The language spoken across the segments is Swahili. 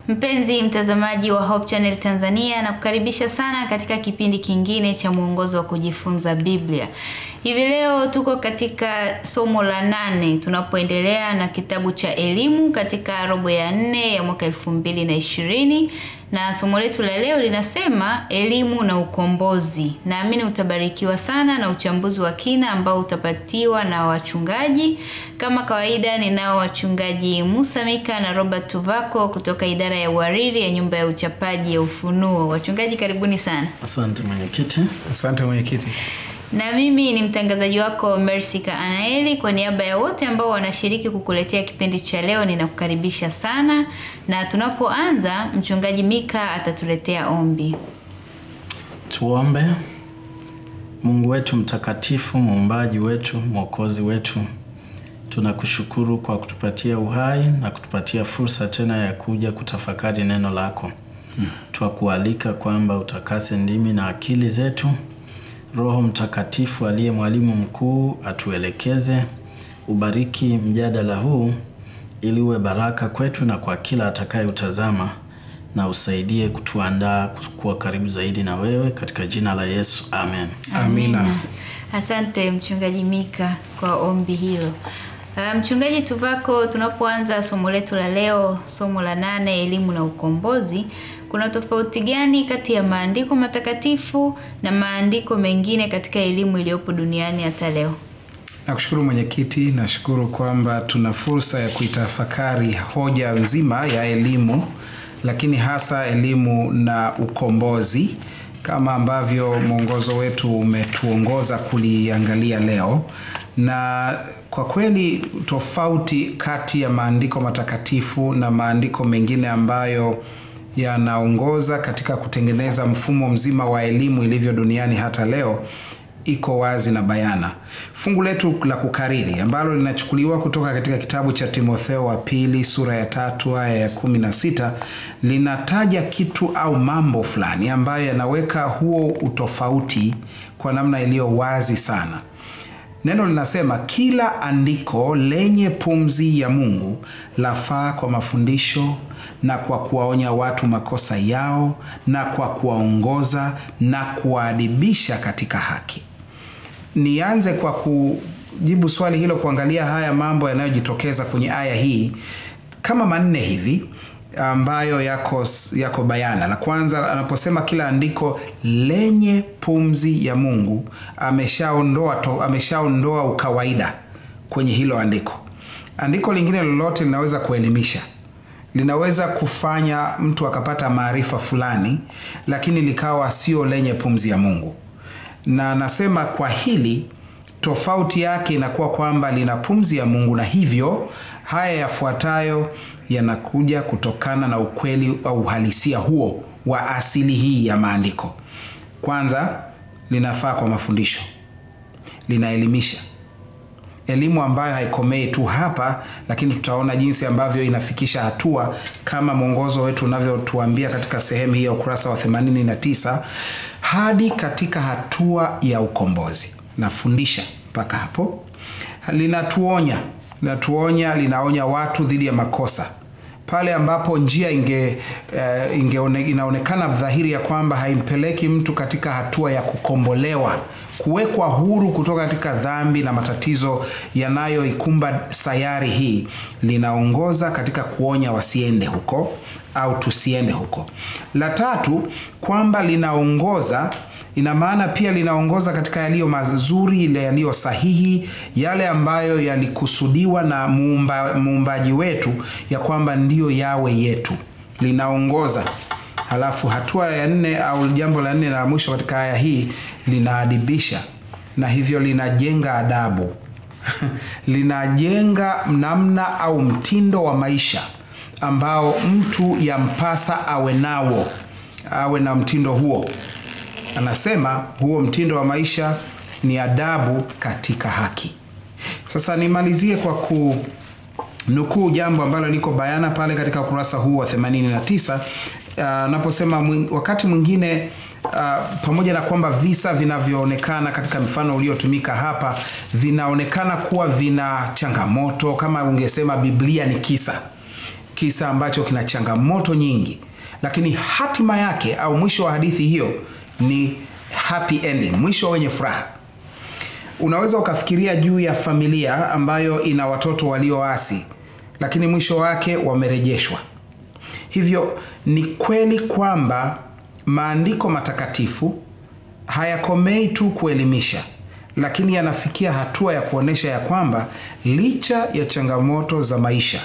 Mpenzi mtazamaji wa Hope Channel Tanzania na kukaribisha sana katika kipindi kingine cha mwongozo wa kujifunza Biblia. Hivi leo tuko katika somo la nane tunapoendelea na kitabu cha elimu katika robo ya nne ya mwaka elfu mbili na ishirini na somo letu la leo linasema elimu na ukombozi. Naamini utabarikiwa sana na uchambuzi wa kina ambao utapatiwa na wachungaji. Kama kawaida, ninao wachungaji Musa Mika na Robert Tuvako kutoka idara ya uhariri ya nyumba ya uchapaji ya Ufunuo. Wachungaji, karibuni sana. Asante mwenyekiti. Asante mwenyekiti. Na mimi ni mtangazaji wako Mersika Anaeli. Kwa niaba ya wote ambao wanashiriki kukuletea kipindi cha leo, ninakukaribisha sana, na tunapoanza, mchungaji Mika atatuletea ombi. Tuombe. Mungu wetu mtakatifu, muumbaji wetu, mwokozi wetu, tunakushukuru kwa kutupatia uhai na kutupatia fursa tena ya kuja kutafakari neno lako. Hmm. Twakualika kwamba utakase ndimi na akili zetu Roho Mtakatifu aliye mwalimu mkuu atuelekeze, ubariki mjadala huu ili uwe baraka kwetu na kwa kila atakayeutazama, na usaidie kutuandaa kuwa karibu zaidi na wewe, katika jina la Yesu, amen. Amina. Asante mchungaji Mika kwa ombi hilo. Uh, mchungaji Tuvako, tunapoanza somo letu la leo, somo la nane, elimu na ukombozi, kuna tofauti gani kati ya maandiko matakatifu na maandiko mengine katika elimu iliyopo duniani hata leo? Nakushukuru mwenyekiti, nashukuru kwamba tuna fursa ya kuitafakari hoja nzima ya elimu, lakini hasa elimu na ukombozi kama ambavyo mwongozo wetu umetuongoza kuliangalia leo na kwa kweli tofauti kati ya maandiko matakatifu na maandiko mengine ambayo yanaongoza katika kutengeneza mfumo mzima wa elimu ilivyo duniani hata leo iko wazi na bayana. Fungu letu la kukariri ambalo linachukuliwa kutoka katika kitabu cha Timotheo wa pili sura ya tatu aya ya kumi na sita linataja kitu au mambo fulani ambayo yanaweka huo utofauti kwa namna iliyo wazi sana. Neno linasema kila andiko lenye pumzi ya Mungu lafaa kwa mafundisho na kwa kuwaonya watu makosa yao na kwa kuwaongoza na kuwaadibisha katika haki. Nianze kwa kujibu swali hilo, kuangalia haya mambo yanayojitokeza kwenye aya hii kama manne hivi ambayo yako, yako bayana. La kwanza anaposema kila andiko lenye pumzi ya Mungu, ameshaondoa to, ameshaondoa ukawaida kwenye hilo andiko. Andiko lingine lolote linaweza kuelimisha, linaweza kufanya mtu akapata maarifa fulani, lakini likawa sio lenye pumzi ya Mungu. Na nasema kwa hili tofauti yake inakuwa kwamba lina pumzi ya Mungu, na hivyo haya yafuatayo yanakuja kutokana na ukweli au uhalisia huo wa asili hii ya maandiko. Kwanza, linafaa kwa mafundisho, linaelimisha, elimu ambayo haikomei tu hapa, lakini tutaona jinsi ambavyo inafikisha hatua kama mwongozo wetu unavyotuambia katika sehemu hii ya ukurasa wa 89 hadi katika hatua ya ukombozi. Nafundisha mpaka hapo. Linatuonya, linatuonya, linaonya watu dhidi ya makosa pale ambapo njia inge, uh, inge inaonekana dhahiri ya kwamba haimpeleki mtu katika hatua ya kukombolewa, kuwekwa huru kutoka katika dhambi na matatizo yanayoikumba sayari hii, linaongoza katika kuonya wasiende huko au tusiende huko. La tatu, kwamba linaongoza ina maana pia linaongoza katika yaliyo mazuri, ile yaliyo sahihi, yale ambayo yalikusudiwa na muumba, muumbaji wetu ya kwamba ndiyo yawe yetu, linaongoza. Halafu hatua ya nne au jambo la nne na la mwisho katika aya hii, linaadibisha na hivyo linajenga adabu linajenga namna au mtindo wa maisha ambao mtu yampasa awe nawo, awe na mtindo huo. Anasema huo mtindo wa maisha ni adabu katika haki. Sasa nimalizie kwa kunukuu jambo ambalo liko bayana pale katika ukurasa huu wa 89 anaposema uh, wakati mwingine uh, pamoja na kwamba visa vinavyoonekana katika mfano uliotumika hapa vinaonekana kuwa vina changamoto, kama ungesema Biblia ni kisa kisa ambacho kina changamoto nyingi lakini hatima yake au mwisho wa hadithi hiyo ni happy ending mwisho wenye furaha unaweza ukafikiria juu ya familia ambayo ina watoto walioasi lakini mwisho wake wamerejeshwa hivyo ni kweli kwamba maandiko matakatifu hayakomei tu kuelimisha lakini yanafikia hatua ya kuonyesha ya kwamba licha ya changamoto za maisha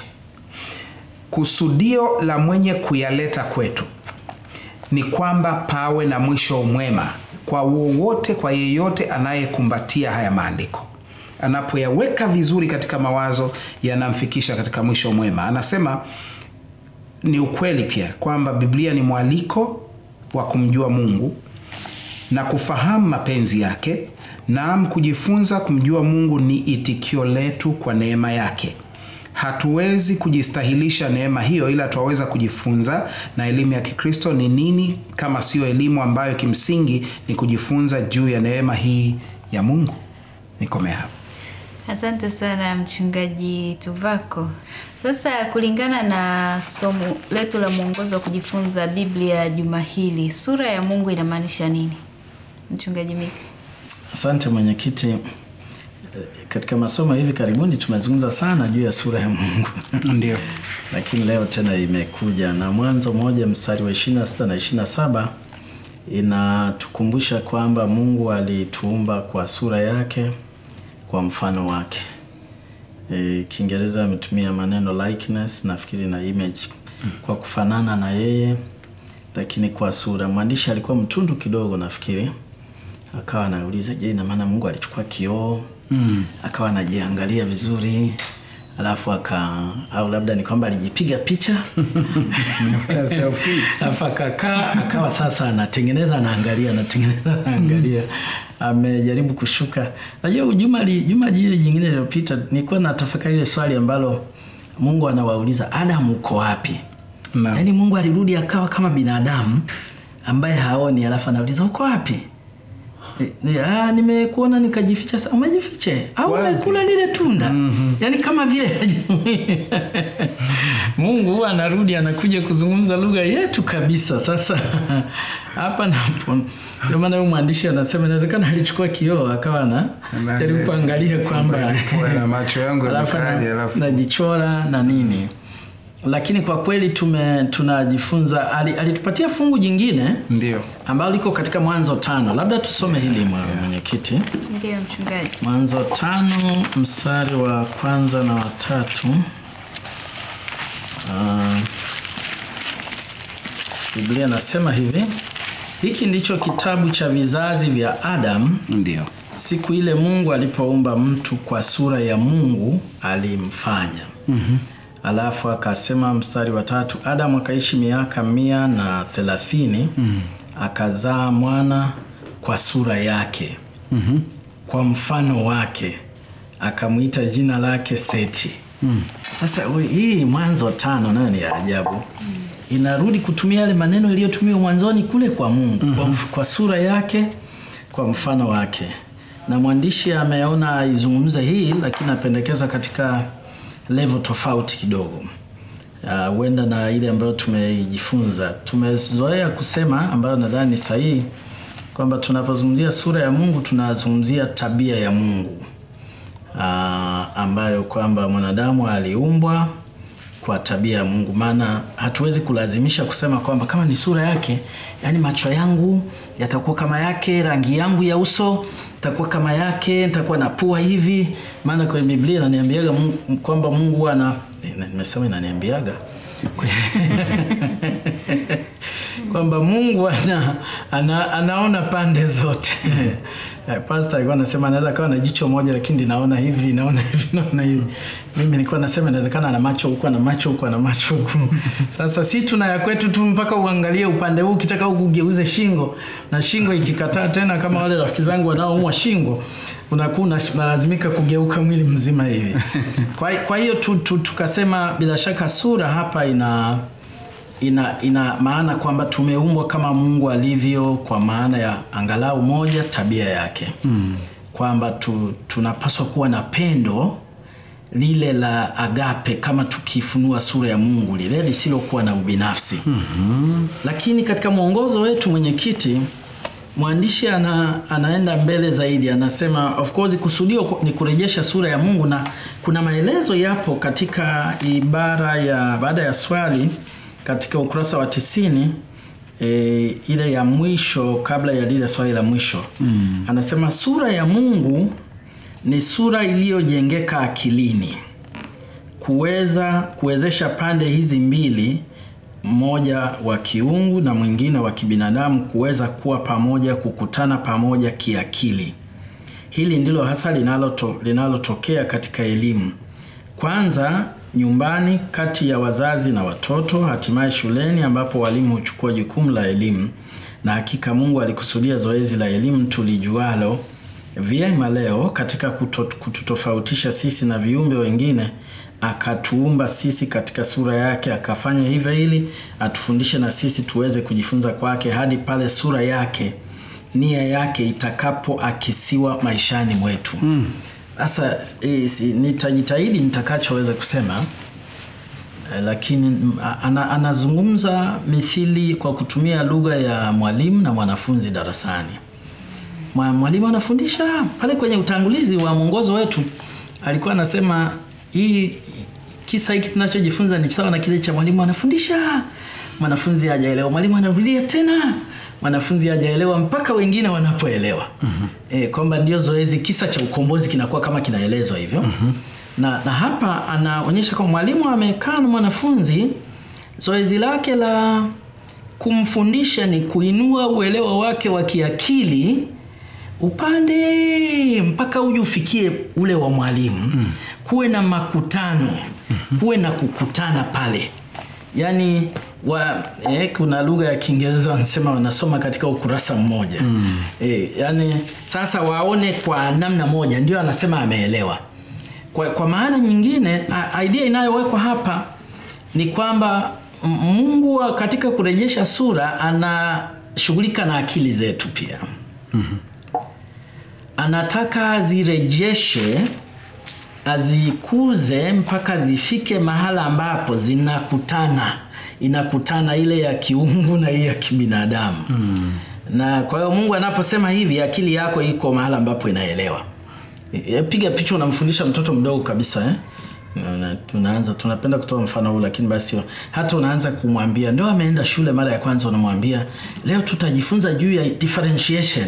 kusudio la mwenye kuyaleta kwetu ni kwamba pawe na mwisho mwema kwa wowote kwa yeyote anayekumbatia haya maandiko anapoyaweka vizuri katika mawazo yanamfikisha katika mwisho mwema anasema ni ukweli pia kwamba biblia ni mwaliko wa kumjua mungu na kufahamu mapenzi yake naam kujifunza kumjua mungu ni itikio letu kwa neema yake hatuwezi kujistahilisha neema hiyo ila twaweza kujifunza na elimu ya kikristo ni nini kama sio elimu ambayo kimsingi ni kujifunza juu ya neema hii ya mungu nikomea hapo Asante sana mchungaji Tuvako. Sasa kulingana na somo letu la mwongozo wa kujifunza Biblia juma hili, sura ya Mungu inamaanisha nini? Mchungaji Mika. Asante mwenyekiti. Eh, Katika masomo hivi karibuni tumezungumza sana juu ya sura ya Mungu ndio lakini leo tena imekuja na Mwanzo moja mstari wa 26 na 27 inatukumbusha kwamba Mungu alituumba kwa sura yake kwa mfano wake. E, Kiingereza ametumia maneno likeness nafikiri na image kwa kufanana na yeye, lakini kwa sura. Mwandishi alikuwa mtundu kidogo nafikiri, akawa anauliza, je, ina maana Mungu alichukua kioo mm. akawa anajiangalia vizuri alafu aka au labda ni kwamba alijipiga picha Nafanya selfie. alafu akakaa akawa sasa anatengeneza anaangalia anatengeneza anaangalia amejaribu kushuka najua juma li- juma jile jingine lililopita nilikuwa na tafakari ile swali ambalo mungu anawauliza adamu uko wapi Naam. yaani mungu alirudi akawa kama binadamu ambaye haoni alafu anauliza uko wapi E, ni- ah, nimekuona nikajificha sa umejifiche au Wapi? umekula lile tunda mm-hmm. yaani kama vile mungu huwa anarudi anakuja kuzungumza lugha yetu kabisa sasa hapa napo ndio maana huyu mwandishi anasema inawezekana alichukua kioo akawa na Anaangalia. jaribu kuangalia kwamba Kwamba na macho yangu alafu yamekaje, na- alafu- najichora na nini lakini kwa kweli tume tunajifunza ali- alitupatia fungu jingine ndio ambalo liko katika mwanzo tano labda tusome hili mwa- mwenyekiti Ndio mchungaji. mwanzo tano mstari wa kwanza na watatu uh, biblia nasema hivi hiki ndicho kitabu cha vizazi vya adamu ndio siku ile mungu alipoumba mtu kwa sura ya mungu alimfanya mm-hmm. alafu akasema mstari wa tatu adamu akaishi miaka mia na thelathini mm-hmm. akazaa mwana kwa sura yake mm-hmm. kwa mfano wake akamwita jina lake seti sasa mm. hii mwanzo tano nayo ni ya ajabu mm. inarudi kutumia yale maneno iliyotumiwa mwanzoni kule kwa mungu mm-hmm. kwa, mf- kwa sura yake kwa mfano wake na mwandishi ameona aizungumza hii lakini apendekeza katika level tofauti kidogo Ah, huenda uh, na ile ambayo tumeijifunza tumezoea kusema ambayo nadhani ni sahihi kwamba tunapozungumzia sura ya mungu tunazungumzia tabia ya mungu uh, ambayo kwamba mwanadamu aliumbwa kwa tabia ya mungu maana hatuwezi kulazimisha kusema kwamba kama ni sura yake yaani macho yangu yatakuwa kama yake rangi yangu ya uso itakuwa kama yake nitakuwa na pua hivi maana kwenye biblia inaniambiaga Mungu- kwamba mungu ana eh, nimesema inaniambiaga kwamba mungu ana, ana, anaona pande zote Eh, pastor alikuwa anasema anaweza kawa na jicho moja lakini linaona hivi linaona hivi linaona hivi mimi nilikuwa nasema inawezekana ana macho huku ana macho huku ana macho huku sasa si tuna ya kwetu tu mpaka uangalie upande huu ukitaka huku ugeuze shingo na shingo ikikataa tena kama wale rafiki zangu wanaoumwa shingo unakuwa unash- unalazimika kugeuka mwili mzima hivi kwa, kwa hiyo tu, tu, tukasema bila shaka sura hapa ina ina, ina maana kwamba tumeumbwa kama mungu alivyo kwa maana ya angalau moja tabia yake mm. kwamba tu, tunapaswa kuwa na pendo lile la agape kama tukifunua sura ya Mungu lile lisilokuwa na ubinafsi. mm-hmm. Lakini katika mwongozo wetu mwenyekiti, mwandishi ana, anaenda mbele zaidi, anasema of course kusudio ni kurejesha sura ya Mungu, na kuna maelezo yapo katika ibara ya baada ya swali katika ukurasa wa tisini e, ile ya mwisho kabla ya lile swali la mwisho mm. Anasema sura ya Mungu ni sura iliyojengeka akilini kuweza kuwezesha pande hizi mbili, mmoja wa kiungu na mwingine wa kibinadamu kuweza kuwa pamoja, kukutana pamoja kiakili. Hili ndilo hasa linaloto, linalotokea katika elimu, kwanza nyumbani, kati ya wazazi na watoto, hatimaye shuleni ambapo walimu huchukua jukumu la elimu. Na hakika Mungu alikusudia zoezi la elimu tulijualo vyema leo katika kututofautisha sisi na viumbe wengine, akatuumba sisi katika sura yake, akafanya hivyo ili atufundishe na sisi tuweze kujifunza kwake hadi pale sura yake, nia yake itakapoakisiwa maishani mwetu. Sasa mm. e, nitajitahidi nitakachoweza kusema e, lakini ana, anazungumza mithili kwa kutumia lugha ya mwalimu na mwanafunzi darasani. Mwalimu anafundisha pale kwenye utangulizi wa mwongozo wetu, alikuwa anasema hii kisa hiki tunachojifunza ni sawa na kile cha mwalimu anafundisha, mwanafunzi hajaelewa, mwalimu anarudia tena, mwanafunzi hajaelewa mpaka wengine wanapoelewa. mm-hmm. E, kwamba ndio zoezi, kisa cha ukombozi kinakuwa kama kinaelezwa hivyo. mm-hmm. na, na hapa anaonyesha kwamba mwalimu amekaa na mwanafunzi, zoezi lake la kumfundisha ni kuinua uelewa wake wa kiakili upande mpaka uje ufikie ule wa mwalimu mm. kuwe na makutano mm-hmm. kuwe na kukutana pale yaani wa, eh, kuna lugha ya Kiingereza wanasema wanasoma katika ukurasa mmoja mm. eh, yani sasa waone kwa namna moja, ndio anasema ameelewa. Kwa, kwa maana nyingine idea inayowekwa hapa ni kwamba Mungu katika kurejesha sura anashughulika na akili zetu pia mm-hmm anataka azirejeshe azikuze mpaka zifike mahala ambapo zinakutana inakutana ile ya kiungu na ile ya kibinadamu mm. na kwa hiyo mungu anaposema hivi akili yako iko mahala ambapo inaelewa e, piga picha unamfundisha mtoto mdogo kabisa eh? Na, tunaanza tunapenda kutoa mfano huu lakini basi hata unaanza kumwambia ndio ameenda shule mara ya kwanza unamwambia leo tutajifunza juu ya differentiation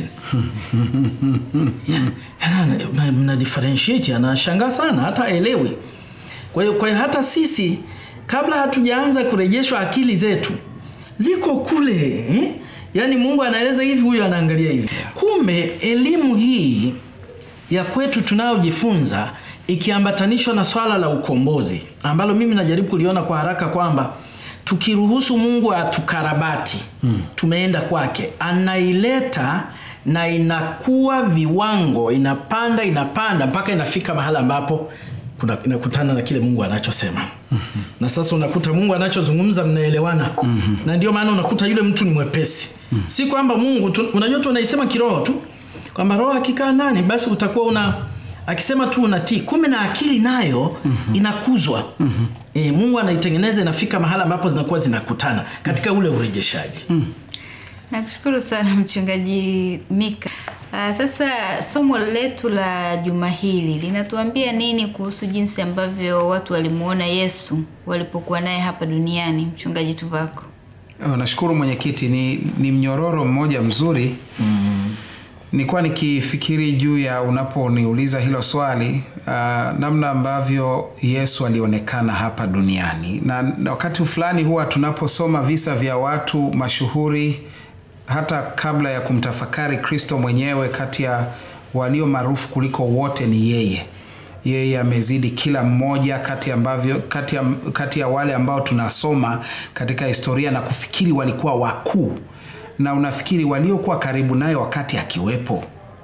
yeah, mna differentiate anashangaa sana hata aelewi kwa hiyo kwa hiyo hata sisi kabla hatujaanza kurejeshwa akili zetu ziko kule eh? yaani mungu anaeleza hivi huyu anaangalia hivi kumbe elimu hii ya kwetu tunayojifunza ikiambatanishwa na swala la ukombozi ambalo mimi najaribu kuliona kwa haraka kwamba tukiruhusu mungu atukarabati hmm. tumeenda kwake anaileta na inakuwa viwango inapanda inapanda mpaka inafika mahala ambapo kuna, inakutana na kile mungu anachosema mm-hmm. na sasa unakuta mungu anachozungumza mnaelewana mm-hmm. na ndio maana unakuta yule mtu ni mwepesi mm-hmm. si kwamba mungu tu, unajua tu unaisema kiroho tu kwamba roho akikaa ndani basi utakuwa una akisema tu unatii kumbe na akili nayo mm-hmm. inakuzwa mm-hmm. e, mungu anaitengeneza inafika mahala ambapo zinakuwa zinakutana katika ule urejeshaji mm. nakushukuru sana mchungaji mika uh, sasa somo letu la juma hili linatuambia nini kuhusu jinsi ambavyo watu walimuona yesu walipokuwa naye hapa duniani mchungaji tuvako oh, nashukuru mwenyekiti ni, ni mnyororo mmoja mzuri mm nilikuwa nikifikiri juu ya unaponiuliza hilo swali uh, namna ambavyo yesu alionekana hapa duniani na, na wakati fulani huwa tunaposoma visa vya watu mashuhuri hata kabla ya kumtafakari kristo mwenyewe kati ya walio maarufu kuliko wote ni yeye yeye amezidi kila mmoja kati ambavyo kati ya, kati ya wale ambao tunasoma katika historia na kufikiri walikuwa wakuu na unafikiri waliokuwa karibu naye wakati akiwepo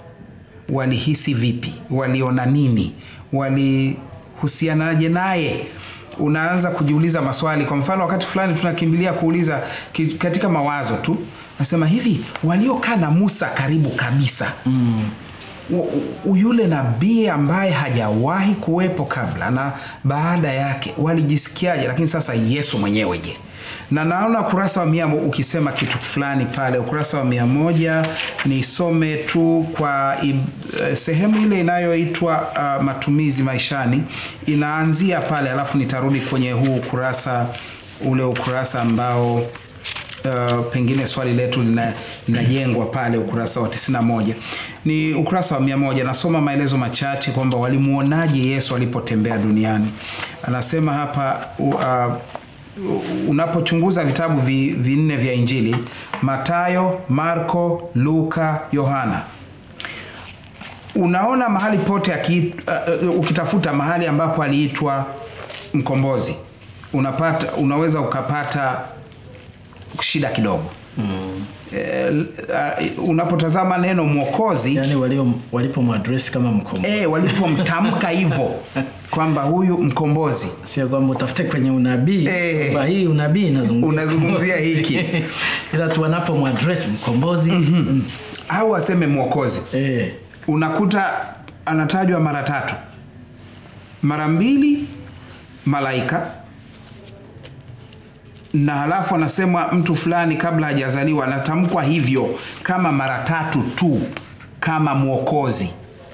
walihisi vipi waliona nini walihusianaje naye unaanza kujiuliza maswali kwa mfano wakati fulani tunakimbilia kuuliza katika mawazo tu nasema hivi waliokaa na musa karibu kabisa mm. u- u- yule nabii ambaye hajawahi kuwepo kabla na baada yake walijisikiaje lakini sasa yesu mwenyewe je na naona ukurasa wa mia ukisema kitu fulani pale ukurasa wa mia moja nisome tu kwa ib- eh, sehemu ile inayoitwa uh, matumizi maishani inaanzia pale alafu nitarudi kwenye huu ukurasa ule ukurasa ambao uh, pengine swali letu lina- linajengwa pale ukurasa wa 91 ni ukurasa wa 100 nasoma maelezo machache kwamba walimuonaje yesu alipotembea duniani anasema hapa uh, unapochunguza vitabu vi, vinne vya injili matayo marko luka yohana unaona mahali pote aki, uh, uh, ukitafuta mahali ambapo aliitwa mkombozi unapata unaweza ukapata shida kidogo mm. e, uh, unapotazama neno mwokozi yani walio walipomwadresi kama mkombozi e, walipomtamka hivyo kwamba huyu mkombozi sio kwamba utafute kwenye unabii Eh. kwamba hii unabii inazungumzia Unazungumzia hiki. ila tu wanapomwadresi mkombozi mm. au aseme mwokozi eh. unakuta anatajwa mara tatu mara mbili malaika na halafu anasemwa mtu fulani kabla hajazaliwa anatamkwa hivyo kama mara tatu tu kama mwokozi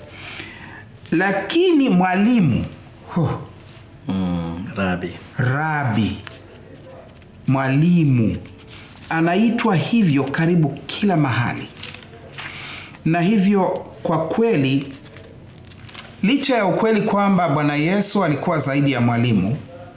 lakini mwalimu huh, mm. rabi rabi mwalimu anaitwa hivyo karibu kila mahali na hivyo kwa kweli licha ya ukweli kwamba bwana yesu alikuwa zaidi ya mwalimu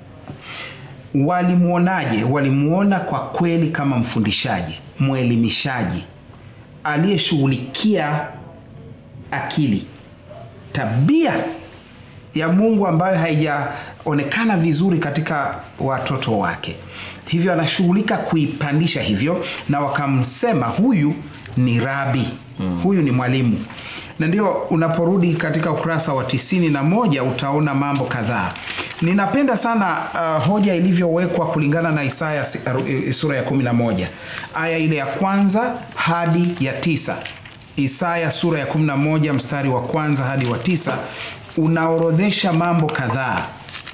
walimwonaje walimuona kwa kweli kama mfundishaji mwelimishaji aliyeshughulikia akili tabia ya mungu ambayo haijaonekana vizuri katika watoto wake hivyo anashughulika kuipandisha hivyo na wakamsema huyu ni rabi mm. huyu ni mwalimu na ndio unaporudi katika ukurasa wa tisini na moja utaona mambo kadhaa ninapenda sana uh, hoja ilivyowekwa kulingana na isaya si- aru- sura ya 11 aya ile ya kwanza hadi ya tisa isaya sura ya 11 mstari wa kwanza hadi wa tisa unaorodhesha mambo kadhaa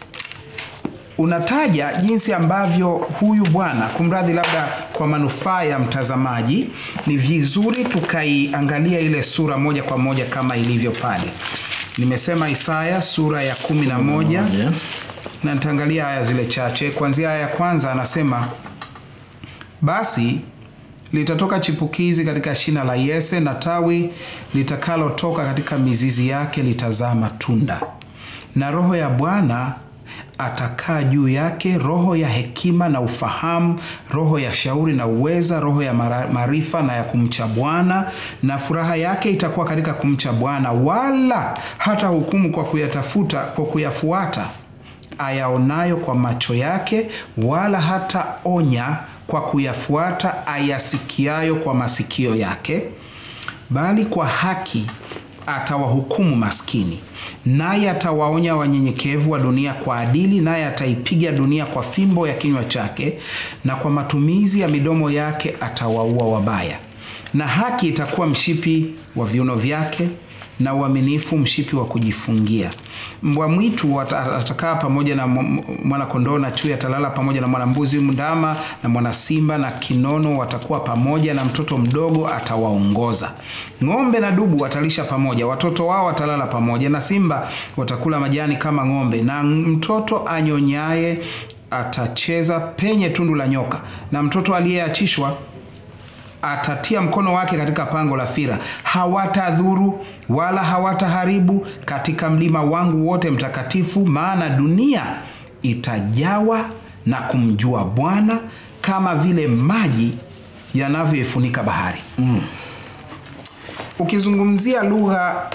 unataja jinsi ambavyo huyu bwana kumradhi labda kwa manufaa ya mtazamaji ni vizuri tukaiangalia ile sura moja kwa moja kama ilivyo pale nimesema isaya sura ya 11 Moja. na nitaangalia aya zile chache kuanzia aya ya kwanza anasema basi litatoka chipukizi katika shina la yese na tawi litakalotoka katika mizizi yake litazaa matunda na roho ya bwana atakaa juu yake roho ya hekima na ufahamu roho ya shauri na uweza roho ya mara- maarifa na ya kumcha bwana na furaha yake itakuwa katika kumcha bwana wala hata hukumu kwa kuyatafuta kwa kuyafuata ayaonayo kwa macho yake wala hata onya kwa kuyafuata ayasikiayo kwa masikio yake bali kwa haki atawahukumu maskini naye atawaonya wanyenyekevu wa dunia kwa adili naye ataipiga dunia kwa fimbo ya kinywa chake na kwa matumizi ya midomo yake atawaua wabaya na haki itakuwa mshipi wa viuno vyake na uaminifu mshipi wa kujifungia mbwa mwitu ata- atakaa pamoja na mwanakondoo na chui atalala pamoja na mwanambuzi ndama na mwanasimba na kinono watakuwa pamoja na mtoto mdogo atawaongoza ng'ombe na dubu watalisha pamoja watoto wao watalala pamoja na simba watakula majani kama ng'ombe na mtoto anyonyaye atacheza penye tundu la nyoka na mtoto aliyeachishwa atatia mkono wake katika pango la fira hawatadhuru wala hawataharibu katika mlima wangu wote mtakatifu maana dunia itajawa na kumjua bwana kama vile maji yanavyoifunika bahari mm. ukizungumzia lugha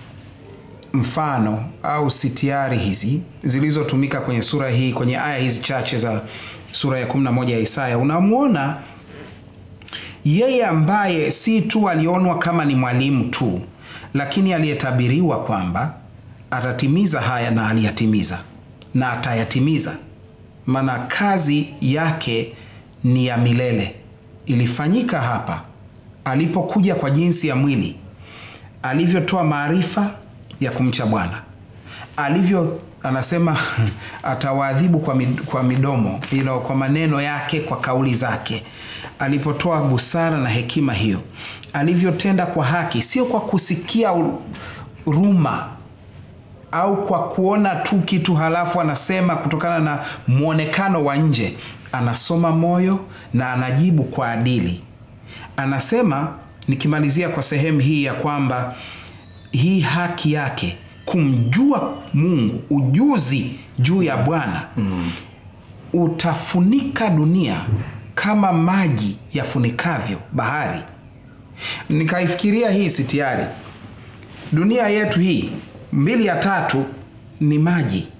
mfano au sitiari hizi zilizotumika kwenye sura hii kwenye aya hizi chache za sura ya 11 ya isaya unamwona yeye ambaye si tu alionwa kama ni mwalimu tu lakini aliyetabiriwa kwamba atatimiza haya na aliyatimiza na atayatimiza maana kazi yake ni ya milele ilifanyika hapa alipokuja kwa jinsi ya mwili alivyotoa maarifa ya kumcha bwana alivyo anasema atawaadhibu kwa, mid, kwa midomo you know, kwa maneno yake kwa kauli zake alipotoa busara na hekima hiyo alivyotenda kwa haki sio kwa kusikia u- ruma au kwa kuona tu kitu halafu anasema kutokana na mwonekano wa nje anasoma moyo na anajibu kwa adili anasema nikimalizia kwa sehemu hii ya kwamba hii haki yake kumjua mungu ujuzi juu ya bwana mm. utafunika dunia kama maji yafunikavyo bahari nikaifikiria hii sitiari dunia yetu hii mbili ya tatu ni maji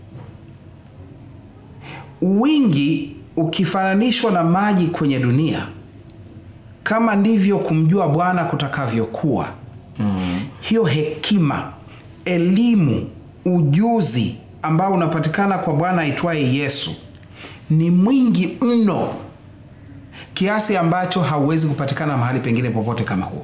wingi ukifananishwa na maji kwenye dunia kama ndivyo kumjua bwana kutakavyokuwa mm. hiyo hekima elimu ujuzi ambao unapatikana kwa bwana aitwaye yesu ni mwingi mno kiasi ambacho hauwezi kupatikana mahali pengine popote kama huo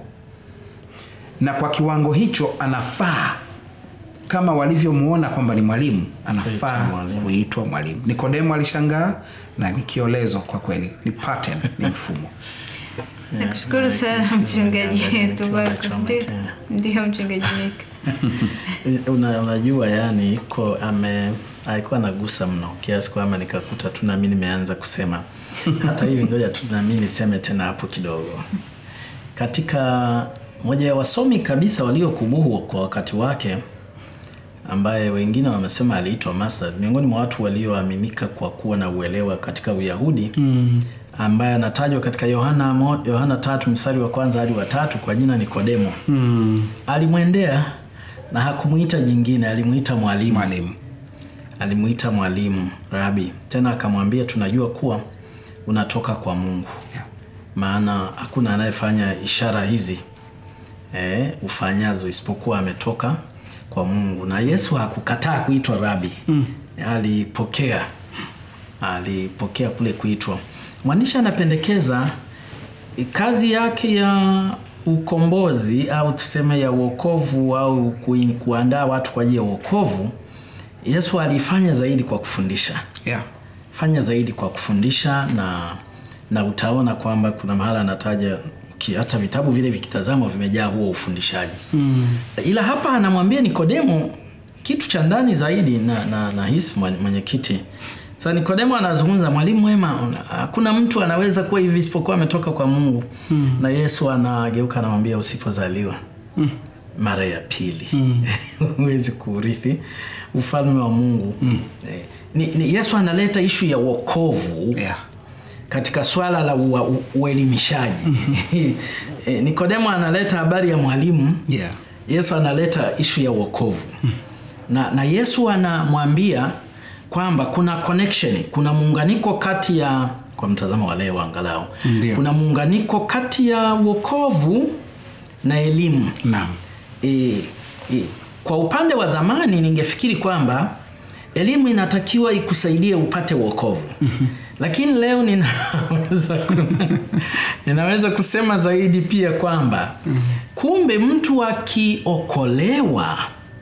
na kwa kiwango hicho anafaa kama walivyomuona kwamba ni mwalimu anafaa Kuitwa mwalimu. kuitwa mwalimu nikodemo alishangaa na ni kiolezo kwa kweli ni pattern ni mfumo nakushukuru sana mchungaji wetu wako Chomeke. ndio mchungaji Mika. Una, unajua yani iko ame alikuwa anagusa mno kiasi kwamba nikakuta tu nami nimeanza kusema hata hivi ngoja tu nami niseme tena hapo kidogo katika moja ya wasomi kabisa waliokubuhu kwa wakati wake ambaye wengine wamesema aliitwa Master, miongoni mwa watu walioaminika kwa kuwa na uelewa katika Uyahudi mm. ambaye anatajwa katika Yohana mo- Yohana tatu mstari wa kwanza hadi wa tatu kwa jina Nikodemo mm. alimwendea na hakumuita jingine, alimuita mwalimu mwalimu alimuita mwalimu rabi tena akamwambia tunajua kuwa unatoka kwa mungu Yeah. maana hakuna anayefanya ishara hizi e, ufanyazo isipokuwa ametoka kwa mungu na yesu hakukataa kuitwa rabi mm. alipokea alipokea kule kuitwa mwandishi anapendekeza eh, kazi yake ya ukombozi au tuseme ya uokovu au kui- kuandaa watu kwa ajili ya uokovu yesu alifanya zaidi kwa kufundisha yeah. fanya zaidi kwa kufundisha na na utaona kwamba kuna mahala anataja ki- hata vitabu vile vikitazamwa vimejaa huo ufundishaji mm. ila hapa anamwambia nikodemo kitu cha ndani zaidi na, na, na hisi mwen- mwenyekiti sasa nikodemo anazungumza mwalimu mwema una- hakuna mtu anaweza kuwa hivi isipokuwa ametoka kwa mungu mm. na yesu anageuka anamwambia usipozaliwa mm. mara ya pili huwezi kuurithi ufalme wa mungu mm. eh, ni, ni yesu analeta ishu ya wokovu Yeah. katika swala la ua- u- uelimishaji e, nikodemo analeta habari ya mwalimu Yeah. yesu analeta ishu ya uokovu na, na yesu anamwambia kwamba kuna connection kuna muunganiko kati ya kwa mtazamo wa leo angalau Ndio. kuna muunganiko kati ya uokovu na elimu Naam. e, e, kwa upande wa zamani ningefikiri kwamba elimu inatakiwa ikusaidie upate uokovu mm-hmm. lakini leo ninaweza, ku, ninaweza kusema zaidi pia kwamba mm-hmm. kumbe mtu akiokolewa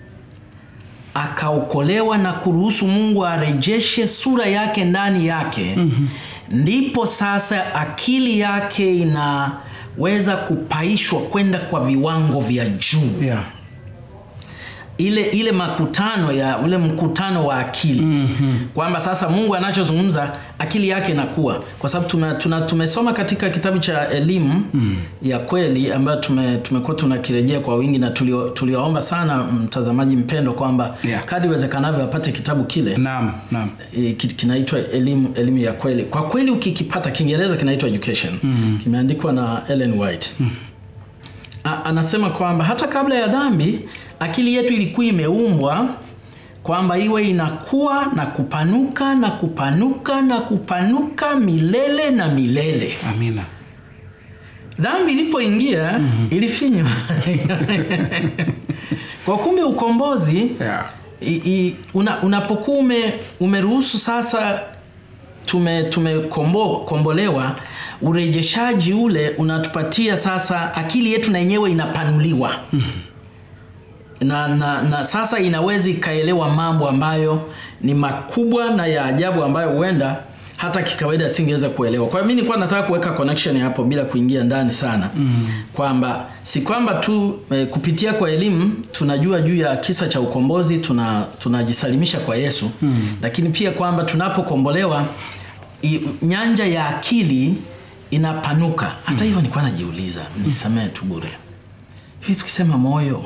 akaokolewa na kuruhusu mungu arejeshe sura yake ndani yake mm-hmm. ndipo sasa akili yake inaweza kupaishwa kwenda kwa viwango vya juu Yeah. ile ile makutano ya ule mkutano wa akili mm-hmm. kwamba sasa mungu anachozungumza akili yake inakuwa kwa sababu tume, tuna, tumesoma katika kitabu cha elimu mm. ya kweli ambayo tume, tumekuwa tunakirejea kwa wingi na tulio- tulioomba sana mtazamaji mpendo kwamba Yeah. kadi iwezekanavyo apate kitabu kile Naam. Naam. e, ki- kinaitwa elimu elimu ya kweli kwa kweli ukikipata kiingereza kinaitwa education mm-hmm. kimeandikwa na ellen white mm-hmm. A, anasema kwamba hata kabla ya dhambi akili yetu ilikuwa imeumbwa kwamba iwe inakuwa na kupanuka na kupanuka na kupanuka milele na milele Amina. dhambi ilipoingia mm-hmm. ilifinywa kwa kumbe ukombozi Yeah. I, i, una, unapokuwa ume, umeruhusu sasa tume tumekombolewa urejeshaji ule unatupatia sasa akili yetu na yenyewe inapanuliwa na, na, na sasa inaweza ikaelewa mambo ambayo ni makubwa na ya ajabu ambayo huenda hata kikawaida singeweza kuelewa. Kwa hiyo mimi nilikuwa nataka kuweka connection hapo bila kuingia ndani sana mm. kwamba si kwamba tu eh, kupitia kwa elimu tunajua juu ya kisa cha ukombozi, tuna tunajisalimisha kwa Yesu mm. lakini pia kwamba tunapokombolewa i- nyanja ya akili inapanuka. Hata hivyo nilikuwa najiuliza, nisamee tu bure, hivi tukisema moyo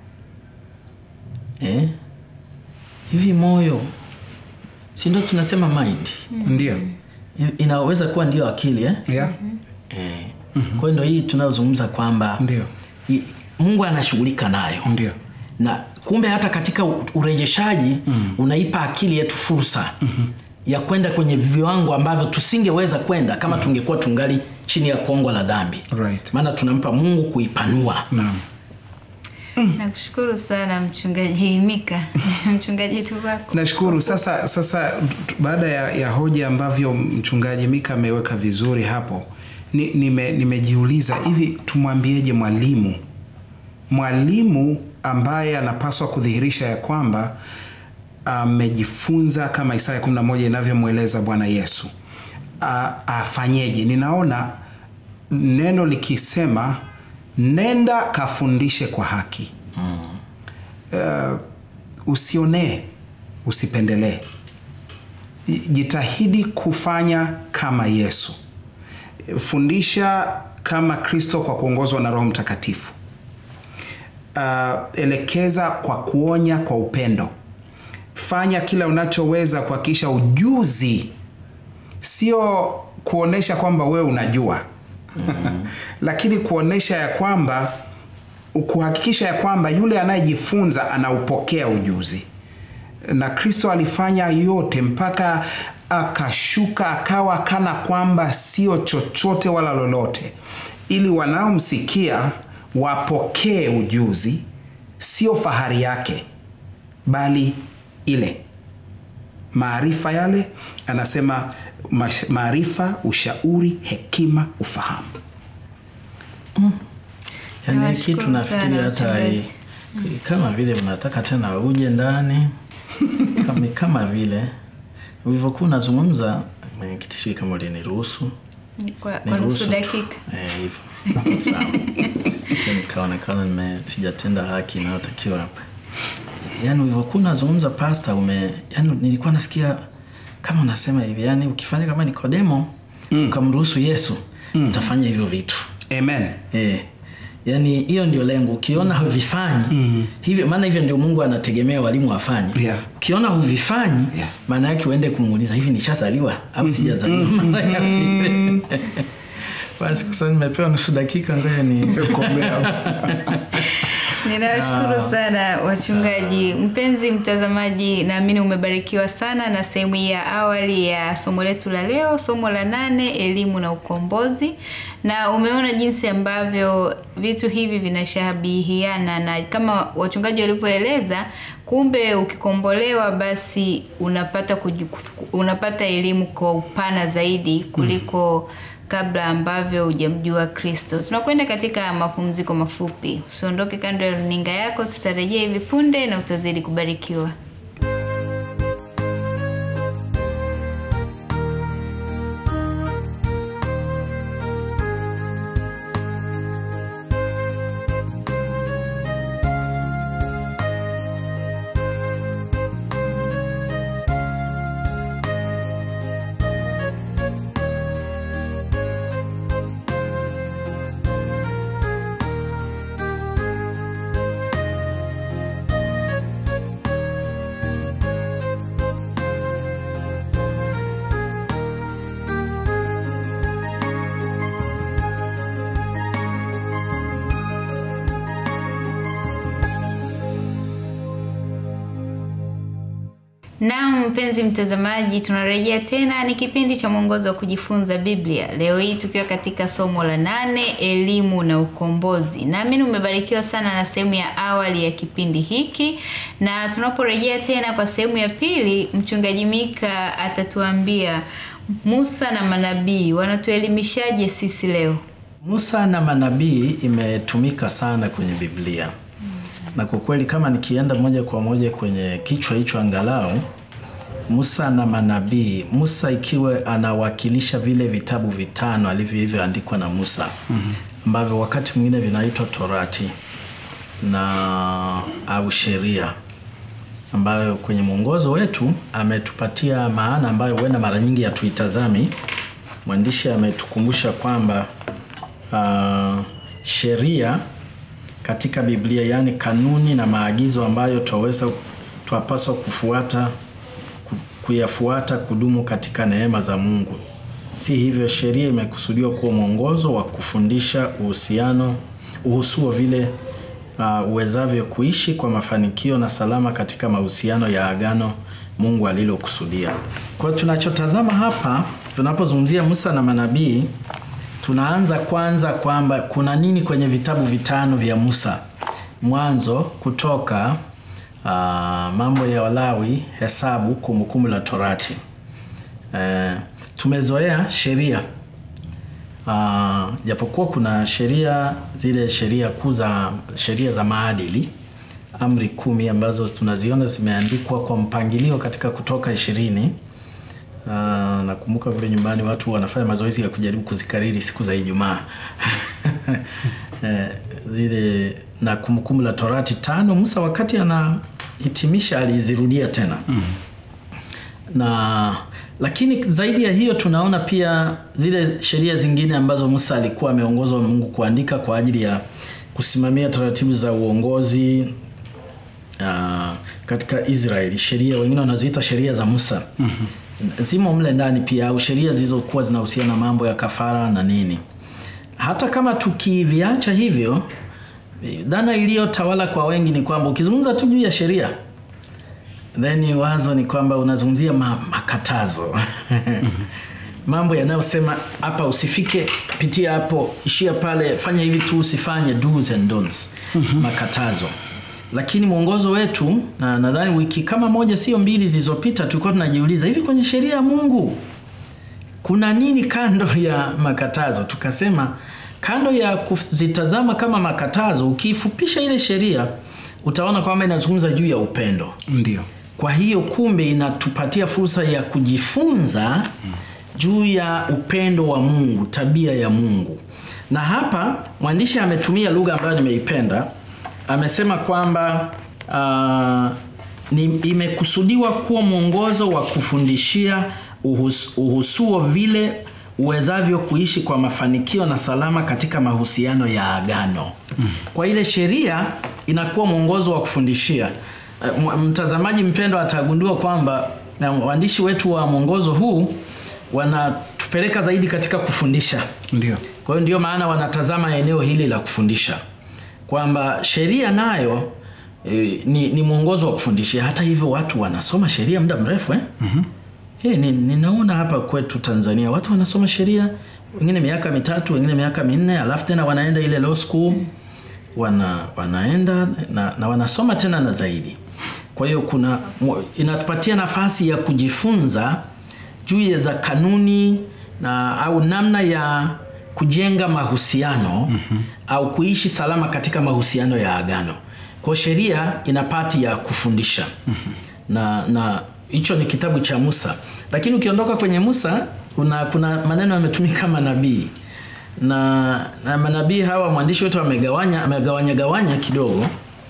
eh? hivi moyo si ndio tunasema mind ndio I- inaweza kuwa ndio akili eh? yeah. Eh. kwa hiyo ndio hii tunayozungumza kwamba Ndio. i- mungu anashughulika nayo ndio na kumbe hata katika u- urejeshaji mm. unaipa akili yetu fursa mm-hmm. ya kwenda kwenye viwango ambavyo tusingeweza kwenda kama mm. tungekuwa tungali chini ya kongwa la dhambi Right. maana tunampa mungu kuipanua naam Nakushukuru sana mchungaji Mika, mchungaji Tuvako. nashukuru sasa sasa t- baada ya, ya hoja ambavyo mchungaji mika ameweka vizuri hapo ni- nime- nimejiuliza hivi tumwambieje mwalimu mwalimu ambaye anapaswa kudhihirisha ya kwamba amejifunza kama isaya 11 inavyomweleza bwana yesu A- afanyeje ninaona neno likisema nenda kafundishe kwa haki uh, usionee usipendelee jitahidi kufanya kama yesu fundisha kama kristo kwa kuongozwa na roho mtakatifu uh, elekeza kwa kuonya kwa upendo fanya kila unachoweza kuhakikisha ujuzi sio kuonesha kwamba wewe unajua mm-hmm. lakini kuonesha ya kwamba kuhakikisha ya kwamba yule anayejifunza anaupokea ujuzi na kristo alifanya yote mpaka akashuka akawa kana kwamba sio chochote wala lolote ili wanaomsikia wapokee ujuzi sio fahari yake bali ile maarifa yale anasema mash- maarifa ushauri hekima ufahamu yani Nawashukuru kitu nafikiri sana hata wachungaji. i- kama vile unataka tena uje ndani kama, kama vile ulivyokuwa unazungumza mwenyekiti sijui kama uliniruhusu Kwa, kwa Niruhusu nusu tu. dakika. Eh, hivyo sawa Sasa nikaonekana nime sijatenda haki inayotakiwa hapa yaani ulivyokuwa unazungumza pasta ume yani nilikuwa nasikia kama unasema hivi yani ukifanya kama nikodemo mm. ukamruhusu yesu mm. utafanya hivyo vitu amen Eh, yaani hiyo ndio lengo ukiona huvifanyi mm. hivyo maana hivyo ndio mungu anategemea walimu wafanye Yeah. ukiona huvifanyi Yeah. maana yake uende kumuuliza hivi nishazaliwa au sijazaliwa mara ya pili basi kwa sababu nimepewa nusu dakika ngoja ni Ninawashukuru sana wachungaji. Mpenzi mtazamaji, naamini umebarikiwa sana na sehemu hii ya awali ya somo letu la leo, somo la nane, elimu na ukombozi, na umeona jinsi ambavyo vitu hivi vinashabihiana na kama wachungaji walivyoeleza, kumbe ukikombolewa basi unapata kuju, unapata elimu kwa upana zaidi kuliko kabla ambavyo hujamjua Kristo. Tunakwenda katika mapumziko mafupi. Usiondoke kando ya runinga yako, tutarejea hivi punde na utazidi kubarikiwa. Naam, mpenzi mtazamaji, tunarejea tena. Ni kipindi cha mwongozo wa kujifunza Biblia, leo hii tukiwa katika somo la nane, elimu na ukombozi. Naamini umebarikiwa sana na sehemu ya awali ya kipindi hiki, na tunaporejea tena kwa sehemu ya pili, mchungaji Mika atatuambia Musa na manabii wanatuelimishaje sisi leo. musa na manabii imetumika sana kwenye biblia na kwa kweli kama nikienda moja kwa moja kwenye kichwa hicho angalau Musa na manabii, Musa ikiwa anawakilisha vile vitabu vitano alivyoandikwa na Musa ambavyo wakati mwingine vinaitwa Torati na au sheria ambayo kwenye mwongozo wetu ametupatia maana ambayo huenda mara nyingi hatuitazami. Mwandishi ametukumbusha kwamba uh, sheria katika Biblia, yaani kanuni na maagizo ambayo twaweza twapaswa kufuata ku- kuyafuata kudumu katika neema za Mungu. Si hivyo, sheria imekusudiwa kuwa mwongozo wa kufundisha uhusiano uhusuo vile uh, uwezavyo kuishi kwa mafanikio na salama katika mahusiano ya agano Mungu alilokusudia. Kwa hiyo tunachotazama hapa tunapozungumzia Musa na manabii, tunaanza kwanza kwamba kuna nini kwenye vitabu vitano vya Musa: Mwanzo, Kutoka, uh, Mambo ya Walawi, Hesabu, Kumbukumbu la Torati. Eh, tumezoea sheria Ah, japokuwa kuna sheria zile sheria kuu za sheria za maadili amri kumi ambazo tunaziona zimeandikwa kwa mpangilio katika Kutoka ishirini. Uh, nakumbuka vile nyumbani watu wanafanya mazoezi ya kujaribu kuzikariri siku za Ijumaa eh, zile na Kumbukumbu la Torati tano. Musa wakati anahitimisha alizirudia tena na lakini zaidi ya hiyo tunaona pia zile sheria zingine ambazo Musa alikuwa ameongozwa na Mungu kuandika kwa ajili ya kusimamia taratibu za uongozi uh, katika Israeli, sheria wengine wanaziita sheria za Musa mm-hmm. zimo mle ndani pia, au sheria zilizokuwa zinahusiana na mambo ya kafara na nini. Hata kama tukiviacha hivyo, dhana iliyotawala kwa wengi ni kwamba ukizungumza tu juu ya sheria then wazo ni kwamba unazungumzia ma, makatazo mambo yanayosema hapa usifike, pitia hapo, ishia pale, fanya hivi tu, usifanye, do's and don'ts, makatazo. Lakini mwongozo wetu, na nadhani wiki kama moja sio mbili zilizopita, tulikuwa tunajiuliza hivi, kwenye sheria ya Mungu kuna nini kando ya makatazo? Tukasema kando ya kuzitazama kama makatazo, ukiifupisha ile sheria utaona kwamba inazungumza juu ya upendo. Ndio. Kwa hiyo kumbe inatupatia fursa ya kujifunza juu ya upendo wa Mungu, tabia ya Mungu. Na hapa mwandishi ametumia lugha ambayo nimeipenda. Amesema kwamba uh, ni, imekusudiwa kuwa mwongozo wa kufundishia uhus, uhusuo vile uwezavyo kuishi kwa mafanikio na salama katika mahusiano ya agano. Kwa ile sheria inakuwa mwongozo wa kufundishia. Uh, mtazamaji mpendwa atagundua kwamba na waandishi wetu wa mwongozo huu wanatupeleka zaidi katika kufundisha. Ndio. Kwa hiyo ndio maana wanatazama eneo hili la kufundisha kwamba sheria nayo e, ni, ni mwongozo wa kufundishia. Hata hivyo watu wanasoma sheria muda mrefu eh? mm-hmm. E, ni, ninaona hapa kwetu Tanzania watu wanasoma sheria wengine miaka mitatu, wengine miaka minne, alafu tena wanaenda ile law school wana, wanaenda na, na wanasoma tena na zaidi. Kwa hiyo kuna inatupatia nafasi ya kujifunza juu ya za kanuni na au namna ya kujenga mahusiano mm-hmm. au kuishi salama katika mahusiano ya agano. Kwa sheria ina pati ya kufundisha mm-hmm. na na hicho ni kitabu cha Musa, lakini ukiondoka kwenye Musa kuna, kuna maneno yametumika manabii na, na manabii hawa mwandishi wetu amegawanya amegawanya gawanya kidogo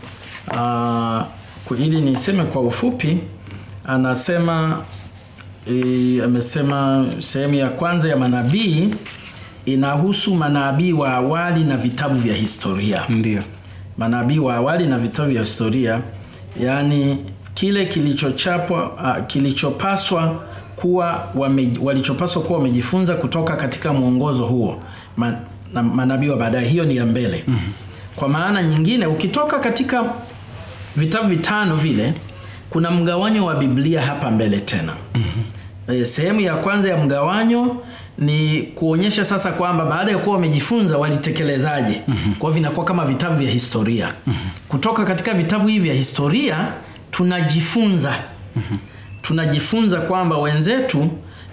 uh, ili niseme kwa ufupi, anasema e, amesema sehemu ya kwanza ya manabii inahusu manabii wa awali na vitabu vya historia. Ndio. Manabii wa awali na vitabu vya historia, yaani kile kilichochapwa uh, kilichopaswa kuwa wame, walichopaswa kuwa wamejifunza kutoka katika mwongozo huo Man, na manabii wa baadaye. Hiyo ni ya mbele. mm-hmm. Kwa maana nyingine, ukitoka katika vitabu vitano vile, kuna mgawanyo wa Biblia hapa mbele tena. mm-hmm. E, sehemu ya kwanza ya mgawanyo ni kuonyesha sasa kwamba baada ya kuwa wamejifunza walitekelezaaje. mm-hmm. Kwa hivyo vinakuwa kama vitabu vya historia. mm-hmm. Kutoka katika vitabu hivi vya historia tunajifunza mm-hmm. tunajifunza kwamba wenzetu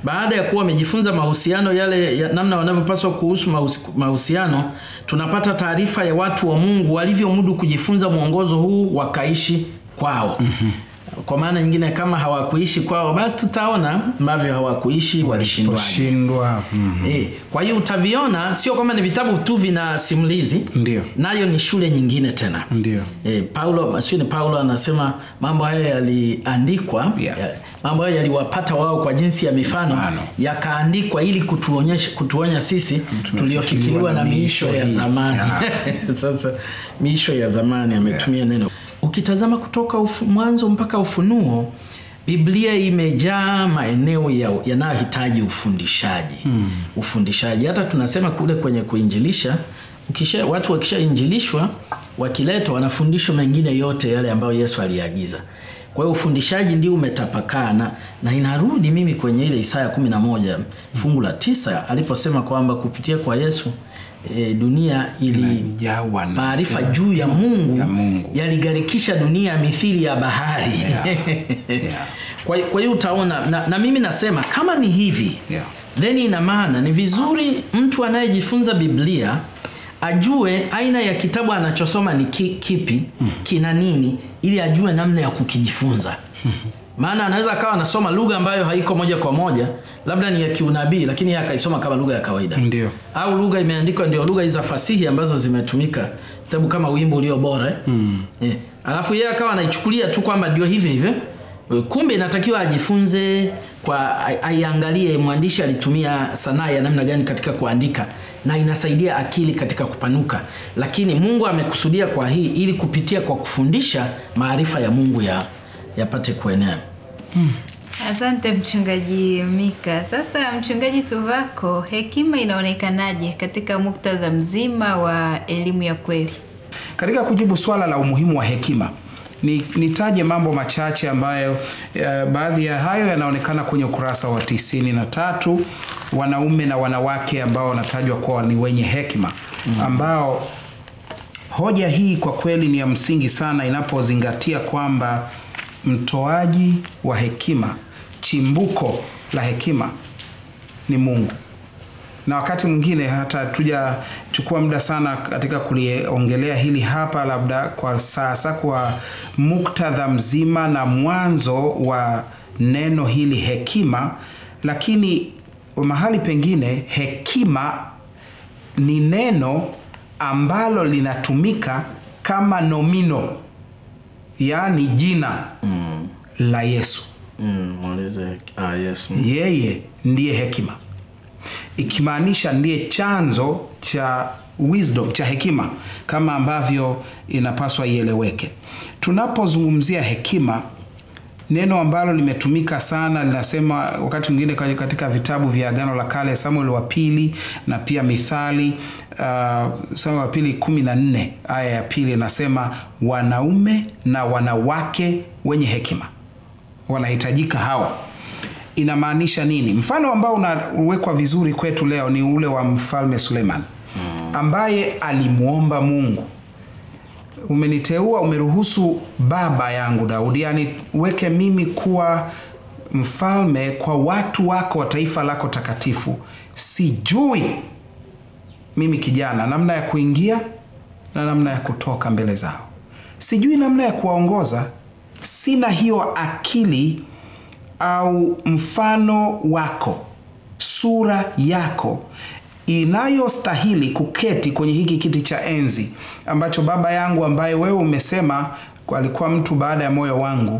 baada ya kuwa wamejifunza mahusiano yale ya namna wanavyopaswa kuhusu mahusi- mahusiano, tunapata taarifa ya watu wa Mungu walivyomudu kujifunza mwongozo huu wakaishi kwao. Kwa maana nyingine, kama hawakuishi kwao, basi tutaona ambavyo hawakuishi walishindwaje. kushindwa mm. Eh, kwa hiyo utaviona, sio kwamba ni vitabu tu vina simulizi, Ndio. nayo ni shule nyingine tena. Ndio. E, Paulo sio ni Paulo anasema mambo hayo yaliandikwa Yeah. ya, mambo hayo yaliwapata wao kwa jinsi ya mifano, Mifano. yakaandikwa ili kutuonyesha kutuonya sisi tuliofikiriwa na miisho ya hii. zamani Yeah. sasa miisho ya zamani ametumia neno ukitazama kutoka ufu, mwanzo mpaka ufunuo biblia imejaa maeneo ya- yanayohitaji ufundishaji hmm. ufundishaji hata tunasema kule kwenye kuinjilisha ukisha, watu wakishainjilishwa wakiletwa wanafundishwa mengine yote yale ambayo yesu aliagiza kwa hiyo ufundishaji ndio umetapakaa na, na inarudi mimi kwenye ile isaya 11 fungu la tisa aliposema kwamba kupitia kwa yesu e, dunia ili Jawa na maarifa juu ya mungu, ya Mungu. yaligharikisha dunia mithili ya bahari Yeah. kwa, kwa hiyo utaona na, na mimi nasema kama ni hivi Yeah. then ina maana ni vizuri mtu anayejifunza biblia ajue aina ya kitabu anachosoma ni ki, kipi kina nini ili ajue namna ya kukijifunza maana anaweza akawa anasoma lugha ambayo haiko moja kwa moja labda ni ya kiunabii lakini yeye akaisoma kama lugha ya kawaida Ndio. au lugha imeandikwa ndio lugha hizi za fasihi ambazo zimetumika kitabu kama wimbo ulio bora eh? mm. eh. alafu yeye akawa anaichukulia tu kwamba ndio hivyo hivyo Eh, kumbe inatakiwa ajifunze kwa ai- aiangalie mwandishi alitumia sanaa ya namna gani katika kuandika na inasaidia akili katika kupanuka lakini mungu amekusudia kwa hii ili kupitia kwa kufundisha maarifa ya mungu ya yapate kuenea Asante mchungaji Mika. Sasa mchungaji Tuvako, hekima inaonekanaje katika muktadha mzima wa elimu ya kweli? Katika kujibu swala la umuhimu wa hekima ni, nitaje mambo machache ambayo eh, baadhi ya hayo yanaonekana kwenye ukurasa wa tisini na tatu wanaume na wanawake ambao wanatajwa kuwa ni wenye hekima ambao hoja hii kwa kweli ni ya msingi sana inapozingatia kwamba mtoaji wa hekima chimbuko la hekima ni Mungu na wakati mwingine hata tujachukua muda sana katika kuliongelea hili hapa, labda kwa sasa, kwa muktadha mzima na mwanzo wa neno hili hekima, lakini mahali pengine hekima ni neno ambalo linatumika kama nomino, yaani jina mm. la Yesu. Mm, muulize ah, yes. Yeye ndiye hekima, ikimaanisha ndiye chanzo cha wisdom, cha hekima, kama ambavyo inapaswa ieleweke. Tunapozungumzia hekima, neno ambalo limetumika sana linasema wakati mwingine kwenye- katika vitabu vya Agano la Kale, Samuel wa pili na pia Mithali uh, Samuel wa pili kumi na nne aya ya pili inasema wanaume na wanawake wenye hekima wanahitajika hawa inamaanisha nini mfano ambao unawekwa vizuri kwetu leo ni ule wa mfalme suleiman ambaye alimwomba mungu umeniteua umeruhusu baba yangu daudi yani weke mimi kuwa mfalme kwa watu wako wa taifa lako takatifu sijui mimi kijana namna ya kuingia na namna ya kutoka mbele zao sijui namna ya kuwaongoza sina hiyo akili au mfano wako sura yako inayostahili kuketi kwenye hiki kiti cha enzi ambacho baba yangu ambaye wewe umesema alikuwa mtu baada ya moyo wangu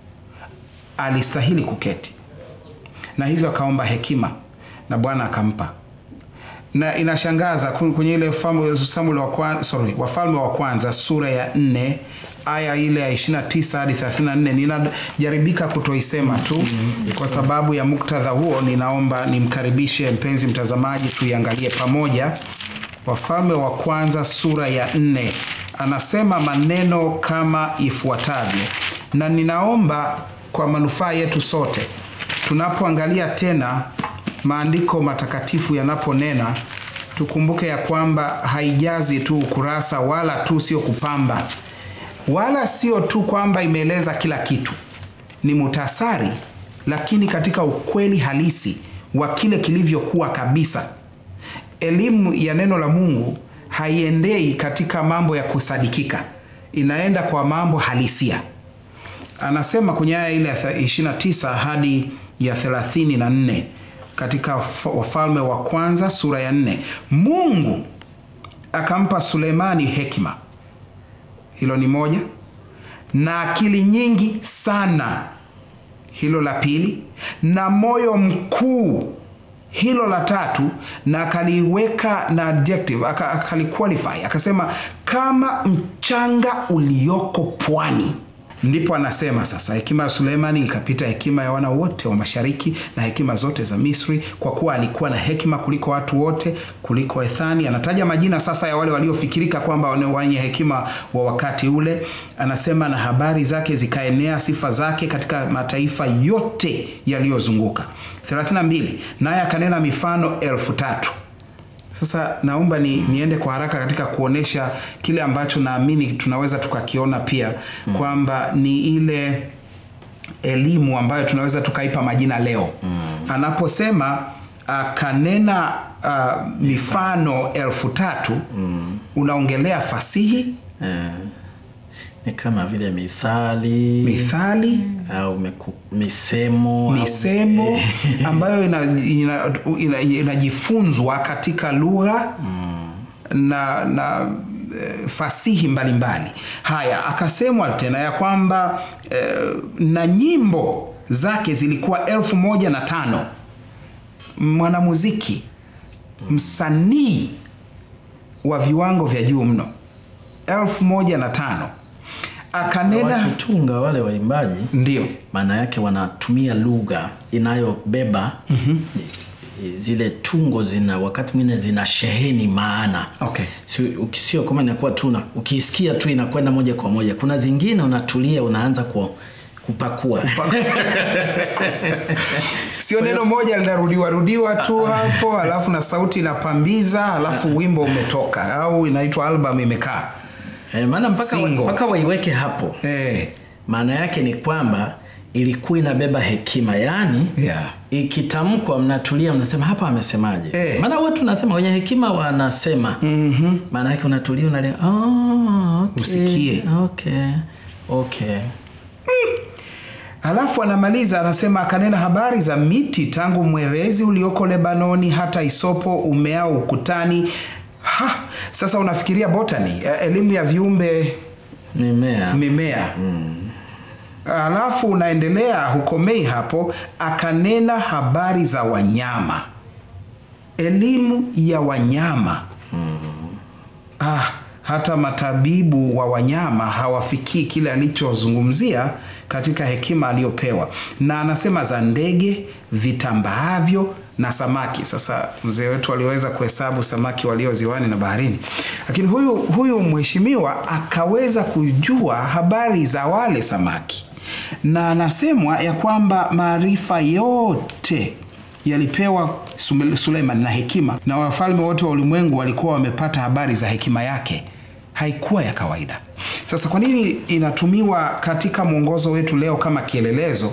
alistahili kuketi na hivyo akaomba hekima na bwana akampa na inashangaza ku- kwenye ile Famu- Samuel wa kwanza, sorry, wafalme wa kwanza sura ya nne aya ile ya 29 hadi 34 ninajaribika kutoisema tu kwa sababu ya muktadha huo ninaomba nimkaribishe mpenzi mtazamaji tuiangalie pamoja wafalme wa kwanza sura ya nne anasema maneno kama ifuatavyo na ninaomba kwa manufaa yetu sote tunapoangalia tena maandiko matakatifu yanaponena tukumbuke ya kwamba haijazi tu ukurasa wala tu sio kupamba wala sio tu kwamba imeeleza kila kitu ni mutasari lakini katika ukweli halisi wa kile kilivyokuwa kabisa. Elimu ya neno la Mungu haiendei katika mambo ya kusadikika, inaenda kwa mambo halisia. Anasema kwenye aya ile ya 29 hadi ya 34 katika Wafalme wa Kwanza sura ya 4, Mungu akampa Sulemani hekima, hilo ni moja, na akili nyingi sana, hilo la pili, na moyo mkuu hilo la tatu, na akaliweka na adjective akaliqualify, akasema kama mchanga ulioko pwani. Ndipo anasema sasa, hekima ya Sulemani ikapita hekima ya wana wote wa mashariki na hekima zote za Misri, kwa kuwa alikuwa na hekima kuliko watu wote, kuliko Ethani. Anataja majina sasa ya wale waliofikirika kwamba wenye hekima wa wakati ule. Anasema na habari zake zikaenea, sifa zake katika mataifa yote yaliyozunguka. 32 naye akanena mifano elfu tatu. Sasa naomba ni, niende kwa haraka katika kuonesha kile ambacho naamini tunaweza tukakiona pia mm. kwamba ni ile elimu ambayo tunaweza tukaipa majina leo mm. anaposema akanena uh, mifano elfu tatu mm. unaongelea fasihi Eh, ni kama vile mithali mithali au meku, misemo au- misemo ambayo inajifunzwa ina, ina, inajifunzwa katika lugha na na eh, fasihi mbalimbali mbali. Haya, akasemwa tena ya kwamba eh, na nyimbo zake zilikuwa elfu moja na tano mwanamuziki msanii wa viwango vya juu mno elfu moja na tano akanena wakitunga wale waimbaji ndio maana yake wanatumia lugha inayobeba mm-hmm. zile tungo zina wakati mwingine zina sheheni maana Okay. Si- uki- sio kama inakuwa tuna ukiisikia tu inakwenda moja kwa moja kuna zingine unatulia unaanza ku, kupakua sio neno moja linarudiwa rudiwa tu hapo alafu na sauti inapambiza alafu wimbo umetoka au inaitwa album imekaa Eh, maana mpaka, wa- Single. mpaka waiweke hapo eh, maana yake ni kwamba ilikuwa inabeba hekima yaani yeah. ikitamkwa mnatulia mnasema hapa amesemaje Eh. maana watu nasema wenye hekima wanasema mm-hmm. maana yake unatulia unalia oh, okay. Usikie. okay. okay. Halafu anamaliza anasema, akanena habari za miti tangu mwerezi ulioko Lebanoni hata isopo umeao ukutani. Ha, sasa unafikiria botany, eh, elimu ya viumbe mimea mimea alafu unaendelea hukomei hapo, akanena habari za wanyama, elimu ya wanyama ah, hata matabibu wa wanyama hawafikii kile alichozungumzia katika hekima aliyopewa, na anasema za ndege vitambaavyo na samaki. Sasa mzee wetu aliweza kuhesabu samaki walio ziwani na baharini, lakini huyu huyu mheshimiwa akaweza kujua habari za wale samaki, na anasemwa ya kwamba maarifa yote yalipewa Sume- Suleiman na hekima, na wafalme wote wa ulimwengu walikuwa wamepata habari za hekima yake. Haikuwa ya kawaida. Sasa kwa nini inatumiwa katika mwongozo wetu leo kama kielelezo?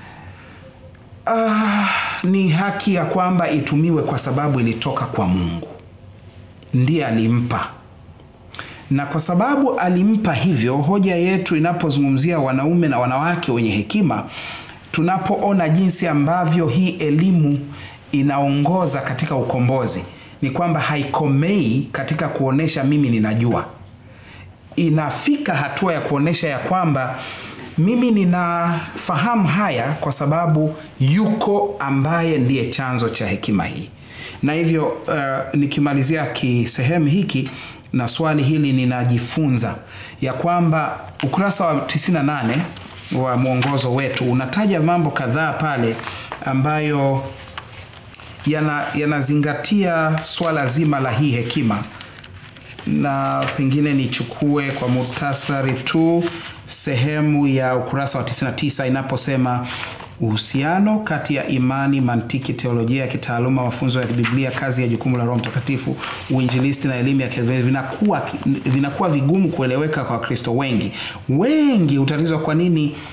Ah, ni haki ya kwamba itumiwe kwa sababu ilitoka kwa Mungu, ndiye alimpa na kwa sababu alimpa hivyo, hoja yetu inapozungumzia wanaume na wanawake wenye hekima, tunapoona jinsi ambavyo hii elimu inaongoza katika ukombozi, ni kwamba haikomei katika kuonesha mimi ninajua, inafika hatua ya kuonesha ya kwamba mimi ninafahamu haya kwa sababu yuko ambaye ndiye chanzo cha hekima hii. Na hivyo uh, nikimalizia kisehemu hiki na swali hili ninajifunza ya kwamba ukurasa wa 98 wa mwongozo wetu unataja mambo kadhaa pale ambayo yana- yanazingatia swala zima la hii hekima na pengine nichukue kwa muhtasari tu sehemu ya ukurasa wa 99 inaposema uhusiano kati ya imani, mantiki, teolojia ya kitaaluma, mafunzo ya Biblia, kazi ya jukumu la Roho Mtakatifu, uinjilisti na elimu ya kielimu vinakuwa, vinakuwa vigumu kueleweka kwa Wakristo wengi. Wengi hutatizwa kwa nini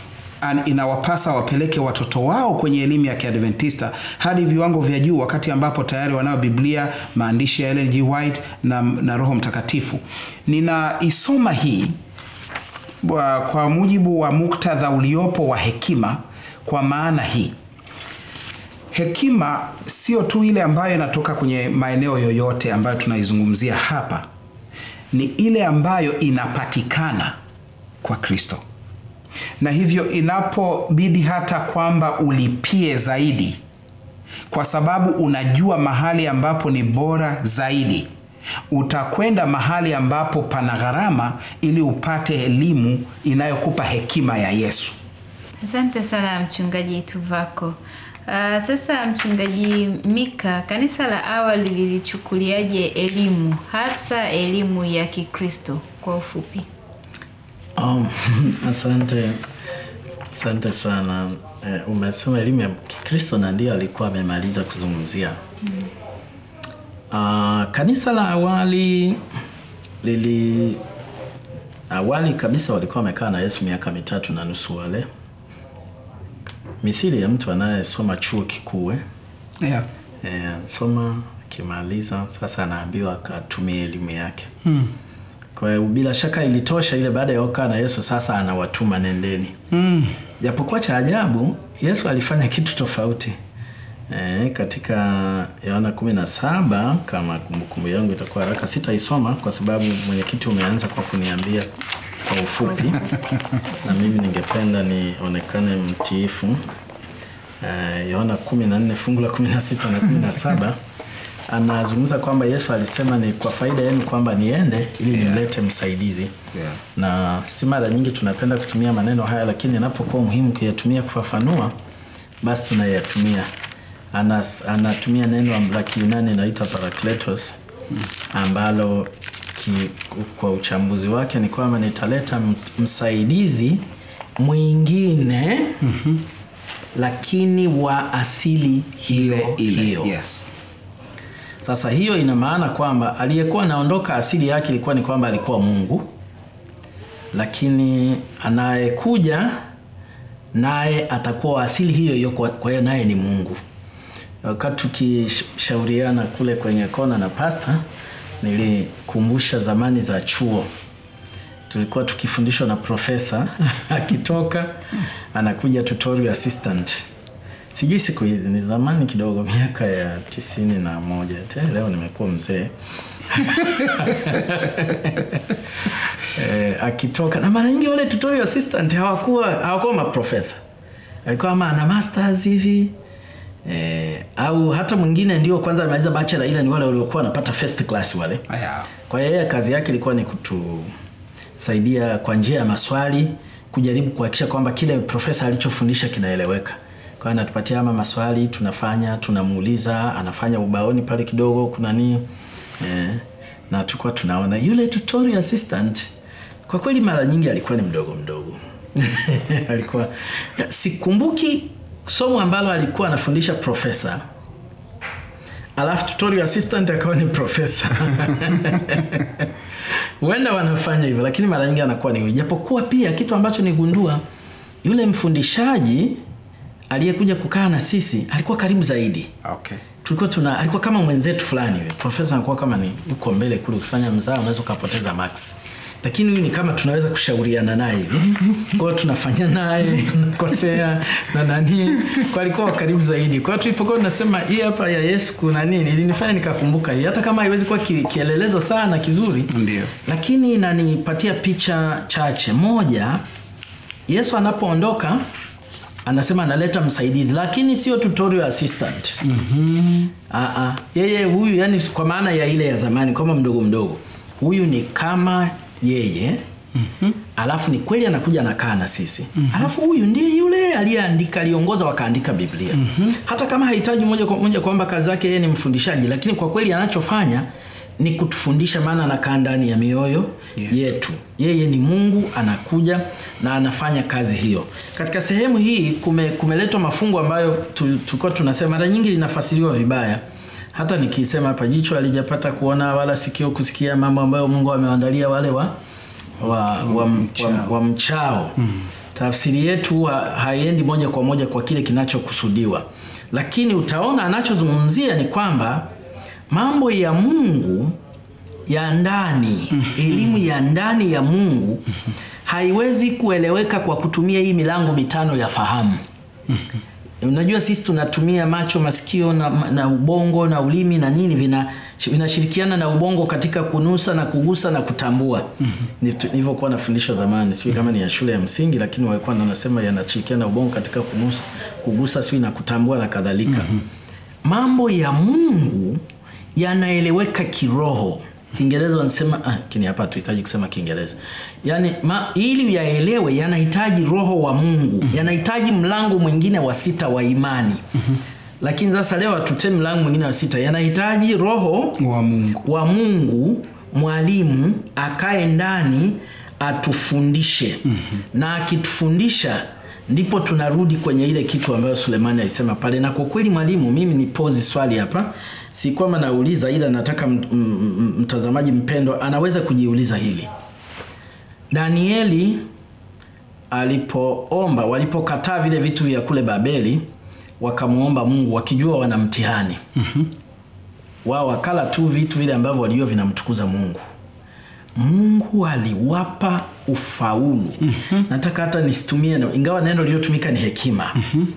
an- inawapasa wapeleke watoto wao kwenye elimu ya kiadventista hadi viwango vya juu wakati ambapo tayari wanao biblia maandishi ya Ellen G. White na, na roho mtakatifu ninaisoma hii kwa, kwa mujibu wa muktadha uliopo wa hekima kwa maana hii hekima sio tu ile ambayo inatoka kwenye maeneo yoyote ambayo tunaizungumzia hapa ni ile ambayo inapatikana kwa kristo na hivyo inapobidi hata kwamba ulipie zaidi kwa sababu unajua mahali ambapo ni bora zaidi utakwenda mahali ambapo pana gharama ili upate elimu inayokupa hekima ya yesu Asante sana mchungaji Tuvako. Uh, sasa mchungaji Mika, kanisa la awali lilichukuliaje elimu hasa elimu ya Kikristo kwa ufupi? Um, asante asante sana eh, umesema elimu ya Kikristo na ndio alikuwa amemaliza kuzungumzia uh, kanisa la awali lili awali kabisa walikuwa wamekaa na Yesu miaka mitatu na nusu wale mithili ya mtu anayesoma chuo kikuu eh? yeah. Eh, soma akimaliza sasa anaambiwa akatumie elimu yake hmm. kwa hiyo bila shaka ilitosha ile baada ya kukaa na yesu sasa anawatuma nendeni mm. japokuwa cha ajabu yesu alifanya kitu tofauti e, katika yohana kumi na saba kama kumbukumbu yangu itakuwa haraka sitaisoma kwa sababu mwenyekiti umeanza kwa kuniambia kwa ufupi na mimi ningependa nionekane mtiifu Eh, yohana kumi na nne fungu la kumi na sita na kumi na saba anazungumza kwamba yesu alisema ni kwa faida yenu kwamba niende ili nimlete msaidizi Yeah. na si mara nyingi tunapenda kutumia maneno haya lakini inapokuwa muhimu kuyatumia kufafanua basi tunayatumia Anas, anatumia neno la kiunani inaitwa parakletos ambalo ki, kwa uchambuzi wake ni kwamba nitaleta m- msaidizi mwingine mm-hmm. lakini wa asili hiyo ile ile hiyo yes sasa hiyo ina maana kwamba aliyekuwa anaondoka asili yake ilikuwa ni kwamba alikuwa Mungu, lakini anayekuja naye atakuwa wa asili hiyo hiyo, kwa kwa hiyo naye ni Mungu. Wakati tukishauriana kule kwenye kona na pasta, nilikumbusha zamani za chuo tulikuwa tukifundishwa na profesa akitoka anakuja tutorial assistant sijui siku hizi ni zamani kidogo miaka ya tisini na moja Te, leo nimekuwa mzee eh, akitoka na mara nyingi wale tutorial assistant hawakuwa hawakuwa maprofesa alikuwa ama ana masters hivi eh, au hata mwingine ndio kwanza amaliza bachelor ila ni wale waliokuwa wanapata first class wale Aya. kwa hiyo yeye kazi yake ilikuwa ni kutusaidia kwa njia ya maswali kujaribu kuhakikisha kwamba kile profesa alichofundisha kinaeleweka kwa hiyo anatupatia ama maswali tunafanya tunamuuliza anafanya ubaoni pale kidogo kuna nini eh, na tulikuwa tunaona yule tutorial assistant kwa kweli mara nyingi alikuwa ni mdogo mdogo alikuwa ya, sikumbuki somo ambalo alikuwa anafundisha profesa alafu tutorial assistant akawa ni profesa huenda wanafanya hivyo lakini mara nyingi anakuwa ni huyu. japokuwa pia kitu ambacho nigundua yule mfundishaji aliyekuja kukaa na sisi alikuwa karibu zaidi okay tulikuwa tuna alikuwa kama mwenzetu fulani hivi profesa anakuwa kama ni uko mbele kule ukifanya mzaa unaweza ukapoteza max lakini huyu ni kama tunaweza kushauriana naye hivi kwao tunafanya naye kosea na nani kwa alikuwa karibu zaidi kwa hiyo tulipokuwa tunasema hii hapa ya yesu kuna nini ilinifanya nikakumbuka hii hata kama haiwezi kuwa ki, kielelezo sana kizuri Ndio. lakini inanipatia picha chache moja yesu anapoondoka anasema analeta msaidizi lakini sio tutorial assistant mm-hmm. Aa, yeye huyu yani kwa maana ya ile ya zamani kama mdogo mdogo huyu ni kama yeye mm-hmm. alafu ni kweli anakuja anakaa na sisi mm-hmm. alafu huyu ndiye yule aliyeandika aliongoza wakaandika biblia mm-hmm. hata kama hahitaji moja kwa moja kwamba kazi yake yeye ni mfundishaji lakini kwa kweli anachofanya ni kutufundisha maana anakaa ndani ya mioyo Yeah. yetu yeye ni mungu anakuja na anafanya kazi hiyo katika sehemu hii kume, kumeletwa mafungu ambayo tu- tulikuwa tunasema mara nyingi linafasiriwa vibaya hata nikisema hapa jicho alijapata kuona wala sikio kusikia mambo ambayo mungu amewandalia wale wa wa, wa, wa, wa, wa mchao tafsiri yetu huwa haiendi moja kwa moja kwa kile kinachokusudiwa, lakini utaona anachozungumzia ni kwamba mambo ya Mungu ya ndani, elimu ya ndani ya Mungu haiwezi kueleweka kwa kutumia hii milango mitano ya fahamu. Unajua sisi tunatumia macho, masikio na, na ubongo na ulimi na nini vina vinashirikiana na ubongo katika kunusa na kugusa na kutambua. Nilitu- Nilivyokuwa nafundisha zamani, sijui kama ni ya shule ya msingi, lakini walikuwa wanasema yanashirikiana na ubongo katika kunusa, kugusa, sijui na kutambua na kadhalika. Mambo ya Mungu yanaeleweka kiroho. Kiingereza wanasema ah, kini hapa tuhitaji kusema Kiingereza. Yaani ma, ili yaelewe yanahitaji roho wa Mungu, yanahitaji mlango mwingine wa sita wa imani. Lakini sasa leo hatutemi mlango mwingine wa sita, yanahitaji roho wa Mungu. wa Mungu, mwalimu akae ndani atufundishe. Na akitufundisha ndipo tunarudi kwenye ile kitu ambayo Sulemani alisema pale. Na kwa kweli mwalimu, mimi ni pozi swali hapa, si kwamba nauliza, ila nataka m- m- m- mtazamaji mpendwa anaweza kujiuliza hili. Danieli alipoomba, walipokataa vile vitu vya kule Babeli, wakamwomba Mungu wakijua wana mtihani wao wakala tu vitu vile ambavyo walio vinamtukuza Mungu. Mungu aliwapa ufaulu. Nataka hata nisitumie neno, ingawa neno lililotumika ni hekima,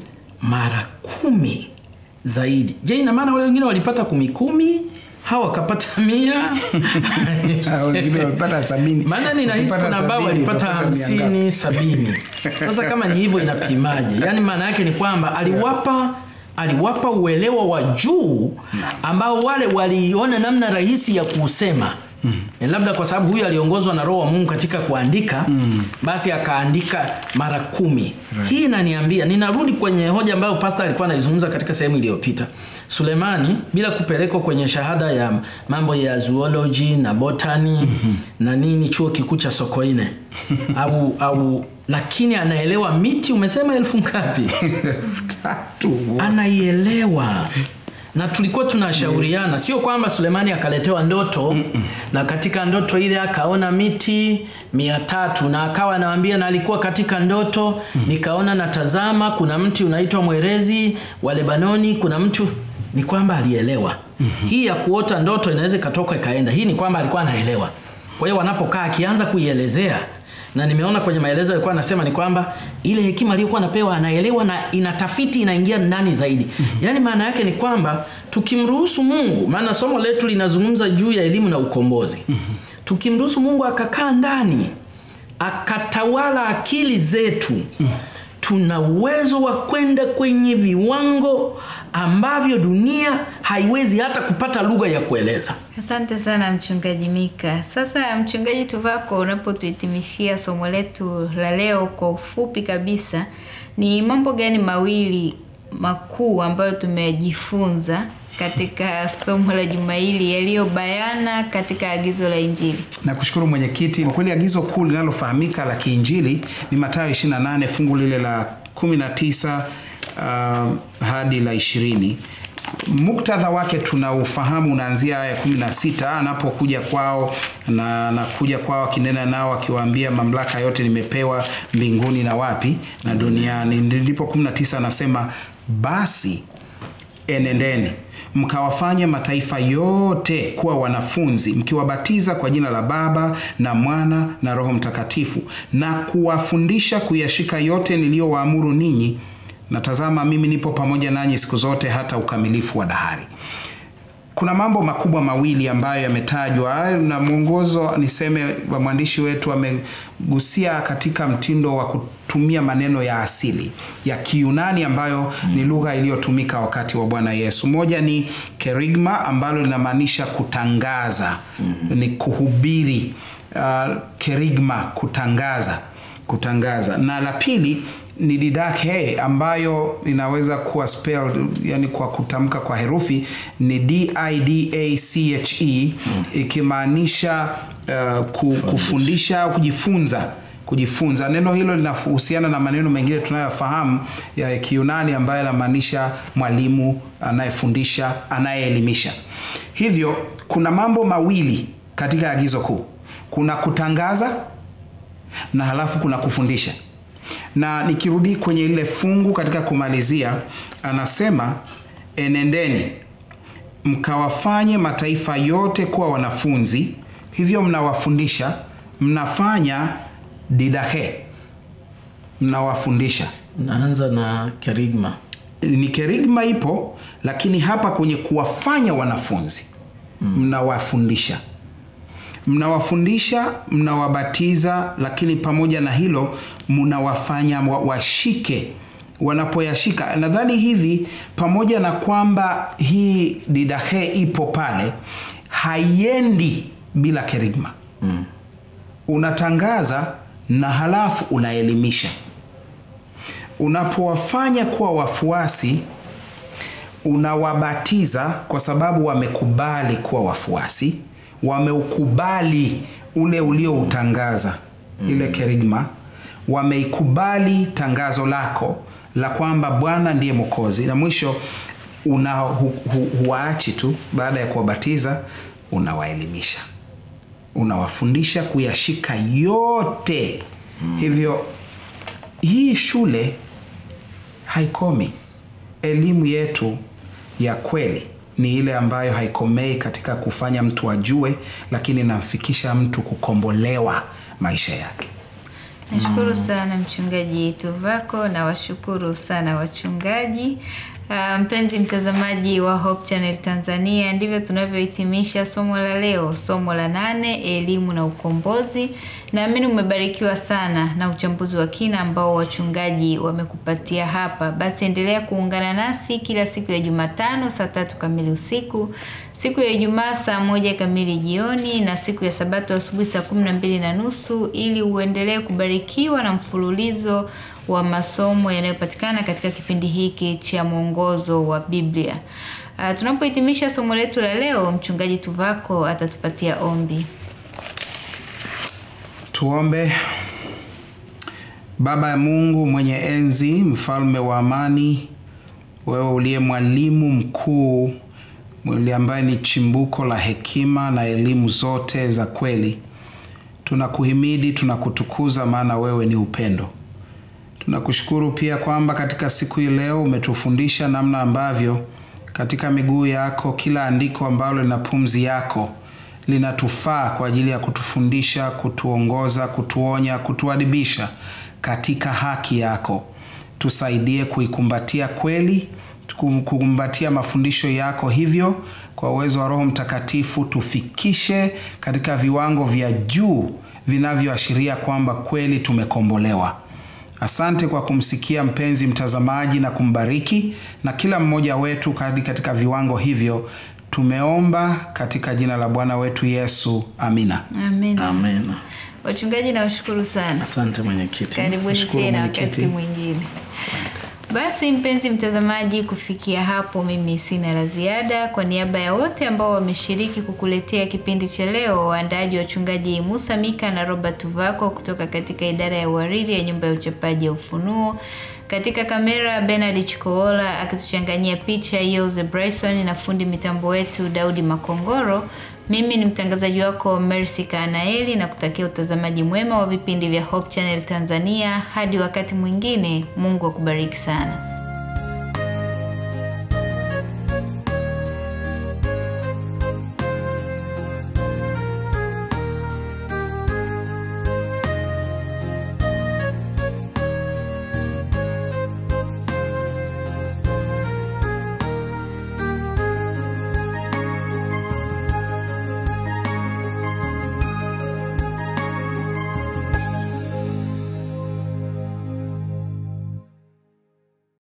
mara kumi zaidi. Je, ina maana wale wengine walipata kumi kumi, hawa wakapata mia? Ah, wengine walipata sabini. maana ninahisi Wakipata kuna ambao sabini, walipata utapata mia ngapi? hamsini sabini sasa kama ni hivyo inapimaje yaani maana yake ni kwamba aliwapa aliwapa uelewa wa juu ambao wale waliona namna rahisi ya kuusema mm. labda kwa sababu huyu aliongozwa na roho wa mungu katika kuandika mm. basi akaandika mara kumi hii inaniambia ninarudi kwenye hoja ambayo pasta alikuwa anaizungumza katika sehemu iliyopita sulemani bila kupelekwa kwenye shahada ya mambo ya zoology na botany mm-hmm. na nini chuo kikuu cha sokoine au au lakini anaelewa miti umesema elfu ngapi Tatu. anaielewa na tulikuwa tunashauriana sio kwamba sulemani akaletewa ndoto na katika ndoto ile akaona miti mia tatu na akawa anawambia na alikuwa katika ndoto nikaona natazama kuna mti unaitwa mwerezi wa lebanoni kuna mtu ni kwamba alielewa hii ya kuota ndoto inaweza ikatoka ikaenda hii ni kwamba alikuwa anaelewa kwa hiyo wanapokaa akianza kuielezea na nimeona kwenye maelezo alikuwa anasema ni kwamba ile hekima aliyokuwa anapewa anaelewa na inatafiti inaingia ndani zaidi yaani maana yake ni kwamba tukimruhusu mungu maana somo letu linazungumza juu ya elimu na ukombozi tukimruhusu mungu akakaa ndani akatawala akili zetu tuna uwezo wa kwenda kwenye viwango ambavyo dunia haiwezi hata kupata lugha ya kueleza Asante sana mchungaji Mika. Sasa mchungaji Tuvako, unapotuhitimishia somo letu la leo kwa ufupi kabisa, ni mambo gani mawili makuu ambayo tumejifunza katika somo la juma hili yaliyobayana katika agizo la Injili? Nakushukuru mwenyekiti. Kwa kweli agizo kuu linalofahamika la kiinjili ni Mathayo 28 fungu lile la 19 uh, hadi la 20. Muktadha wake tunaufahamu, unaanzia aya ya 16 anapokuja kwao na anakuja kwao akinena nao akiwaambia, mamlaka yote nimepewa mbinguni na wapi na duniani. Ndipo 19 anasema basi enendeni mkawafanye mataifa yote kuwa wanafunzi mkiwabatiza kwa jina la baba na mwana na roho mtakatifu na kuwafundisha kuyashika yote niliyowaamuru ninyi na tazama mimi nipo pamoja nanyi siku zote hata ukamilifu wa dahari kuna mambo makubwa mawili ambayo yametajwa na mwongozo niseme wa mwandishi wetu amegusia katika mtindo wa kutumia maneno ya asili ya kiunani ambayo mm. ni lugha iliyotumika wakati wa bwana yesu moja ni kerigma ambalo linamaanisha kutangaza mm. ni kuhubiri uh, kerigma kutangaza kutangaza na la pili ni didakhe ambayo inaweza kuwa spelled, yani kwa kutamka kwa herufi ni didache mm. ikimaanisha uh, ku, kufundisha au kujifunza kujifunza neno hilo linahusiana na maneno mengine tunayofahamu ya kiunani ambayo yanamaanisha mwalimu anayefundisha anayeelimisha hivyo kuna mambo mawili katika agizo kuu kuna kutangaza na halafu kuna kufundisha na nikirudi kwenye ile fungu katika kumalizia anasema enendeni mkawafanye mataifa yote kuwa wanafunzi hivyo mnawafundisha mnafanya didahe mnawafundisha Naanza na kerigma. ni kerigma ipo lakini hapa kwenye kuwafanya wanafunzi mnawafundisha mnawafundisha mnawabatiza lakini pamoja na hilo mnawafanya wa- washike wanapoyashika nadhani hivi pamoja na kwamba hii didahe ipo pale haiendi bila kerigma mm. unatangaza na halafu unaelimisha unapowafanya kuwa wafuasi unawabatiza kwa sababu wamekubali kuwa wafuasi wameukubali ule ulioutangaza mm. ile kerigma wameikubali tangazo lako la kwamba bwana ndiye mwokozi na mwisho una hu, hu, huwaachi tu baada ya kuwabatiza unawaelimisha unawafundisha kuyashika yote mm. hivyo hii shule haikomi elimu yetu ya kweli ni ile ambayo haikomei katika kufanya mtu ajue lakini inamfikisha mtu kukombolewa maisha yake Nashukuru sana mchungaji Tuvako na washukuru sana wachungaji. Uh, mpenzi mtazamaji wa Hope Channel Tanzania, ndivyo tunavyohitimisha somo la leo, somo la nane, elimu na ukombozi. Naamini umebarikiwa sana na uchambuzi wa kina ambao wachungaji wamekupatia hapa. Basi endelea kuungana nasi kila siku ya Jumatano saa tatu kamili usiku, siku ya Ijumaa saa moja kamili jioni na siku ya Sabato asubuhi saa kumi na mbili na nusu ili uendelee kubarikiwa na mfululizo wa masomo yanayopatikana katika kipindi hiki cha mwongozo wa Biblia. Uh, tunapohitimisha somo letu la leo, mchungaji Tuvako atatupatia ombi. tuombe baba ya mungu mwenye enzi mfalme wa amani wewe uliye mwalimu mkuu yule ambaye ni chimbuko la hekima na elimu zote za kweli tunakuhimidi tunakutukuza maana wewe ni upendo tunakushukuru pia kwamba katika siku hii leo umetufundisha namna ambavyo katika miguu yako kila andiko ambalo lina pumzi yako linatufaa kwa ajili ya kutufundisha kutuongoza kutuonya kutuadibisha katika haki yako tusaidie kuikumbatia kweli kukumbatia mafundisho yako hivyo kwa uwezo wa roho mtakatifu tufikishe katika viwango vya juu vinavyoashiria kwamba kweli tumekombolewa asante kwa kumsikia mpenzi mtazamaji na kumbariki na kila mmoja wetu hadi katika viwango hivyo tumeomba katika jina la bwana wetu yesu amina Amen. Amen. Wachungaji nawashukuru sana. Asante mwenyekiti. Karibuni Nashukuru tena mwenyekiti. wakati mwingine. Basi mpenzi mtazamaji, kufikia hapo mimi sina la ziada. Kwa niaba ya wote ambao wameshiriki kukuletea kipindi cha leo, waandaaji wachungaji Musa Mika na Robert Tuvako kutoka katika idara ya uhariri ya nyumba ya uchapaji ya Ufunuo, katika kamera Bernard Chikoola akituchanganyia picha Yose Bryson na fundi mitambo wetu Daudi Makongoro. Mimi ni mtangazaji wako Mercy Kanaeli na kutakia utazamaji mwema wa vipindi vya Hope Channel Tanzania. Hadi wakati mwingine, Mungu akubariki sana.